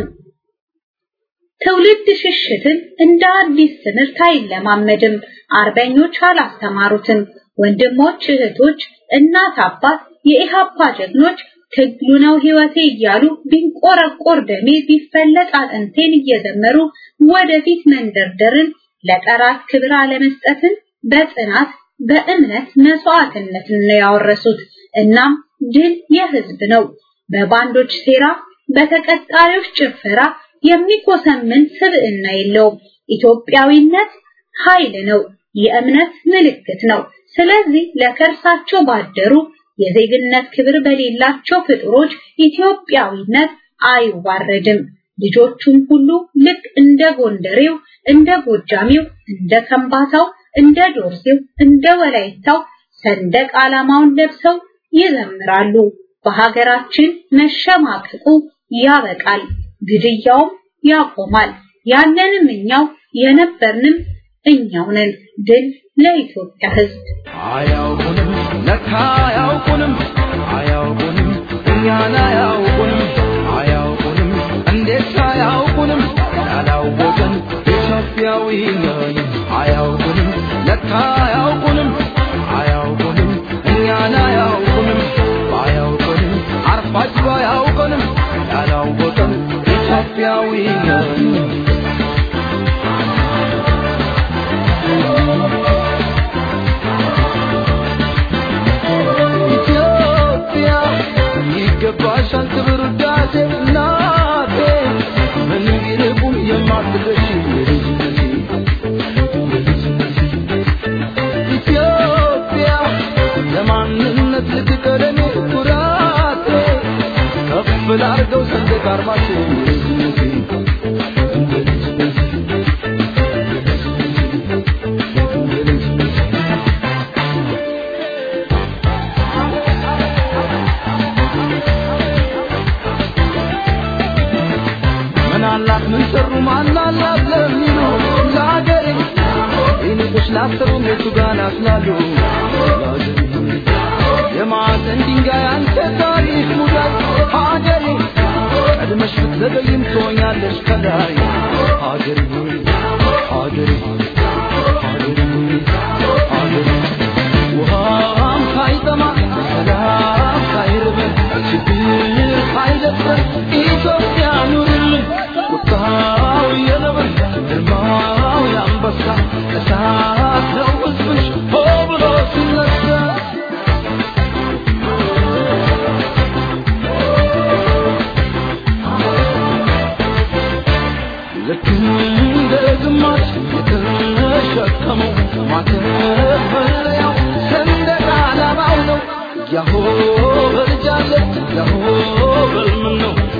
ትውልድ ሽሽትን እንደ አዲስ ትምህርት አይለማመድም። አርበኞች አላስተማሩትም። ወንድሞች፣ እህቶች፣ እናት፣ አባት፣ የኢሃፓ ጀግኖች ትግሉ ነው ህይወቴ እያሉ ቢንቆረቆር ደሜ ቢፈለጥ አጥንቴን እየዘመሩ ወደፊት መንደርደርን ለጠራት ክብር አለመስጠትን በጽናት በእምነት መስዋዕትነትን ነው ያወረሱት። እናም ድል የህዝብ ነው። በባንዶች ሴራ፣ በተቀጣሪዎች ጭፈራ የሚኮሰምን ስብዕና የለውም። ኢትዮጵያዊነት ኃይል ነው፣ የእምነት ምልክት ነው። ስለዚህ ለከርሳቸው ባደሩ የዜግነት ክብር በሌላቸው ፍጥሮች ኢትዮጵያዊነት አይዋረድም። ልጆቹም ሁሉ ልክ እንደ ጎንደሬው፣ እንደ ጎጃሚው፣ እንደ ከምባታው፣ እንደ ዶርዜው፣ እንደ ወላይታው ሰንደቅ ዓላማውን ለብሰው ይዘምራሉ። በሀገራችን መሸማቀቁ ያበቃል፣ ግድያውም ያቆማል። ያለንም እኛው የነበርንም እኛው ነን። ድል ለኢትዮጵያ ሕዝብ። አያውቁንም ለካ አያውቁንም አያውቁንም እኛን አያውቁንም አያውቁንም እንዴት አያውቁንም ያላወቅን ኢትዮጵያዊ ነን አያውቁንም ለካ አያውቁንም አያውቁንም እኛን አያውቁንም ባያውቁንም አርፋጅ ባያውቁንም ያላወቅን ኢትዮጵያዊ ነን ኢትዮጵያ ይገባሻል ክብር ውዳሴ እናቴ ምን ቢርቁም የማትረሺ የልጅነቴ የልጅነቴ ኢትዮጵያ ለማንነት ልትቀደሜ ኩራቴ ከፍ ላርገው ሰንደቅ ዓርማችን የልጅነቴ የልጅነቴ የልጅነቴ ምን አላት ምን ሰሩ ማን አላት ለሚሉ ለሀገሬ ይንቁሽ ላሰሩ የቱ ጋር ናስላሉ የማዕዘን ድንጋይ አንተ ታሪክ ሙዳይ ሀገሬ ቀድመሽ ብትዘገይም ትሆኛለሽ ከላይ ሀገሬ ሆይ ሀገሬ ሆይ ሀገሬ ሆይ ሀገሬ ውሃም ሳይጠማ ሰላም ሳይርበን ችግር ሳይደፍረን ኢትዮጵያ ኑርልን ቁጣው የነብር ግርማው የአንበሳ እሳት ነው ሕዝብሽ ሆ ብሎ ሲነሳ ልክ እንደ ግማሽ የተሸከመው ማተብ መለያው ሰንደቅ ዓላማው ነው። ያሆ በልጃለት ያሆ በልምን ነው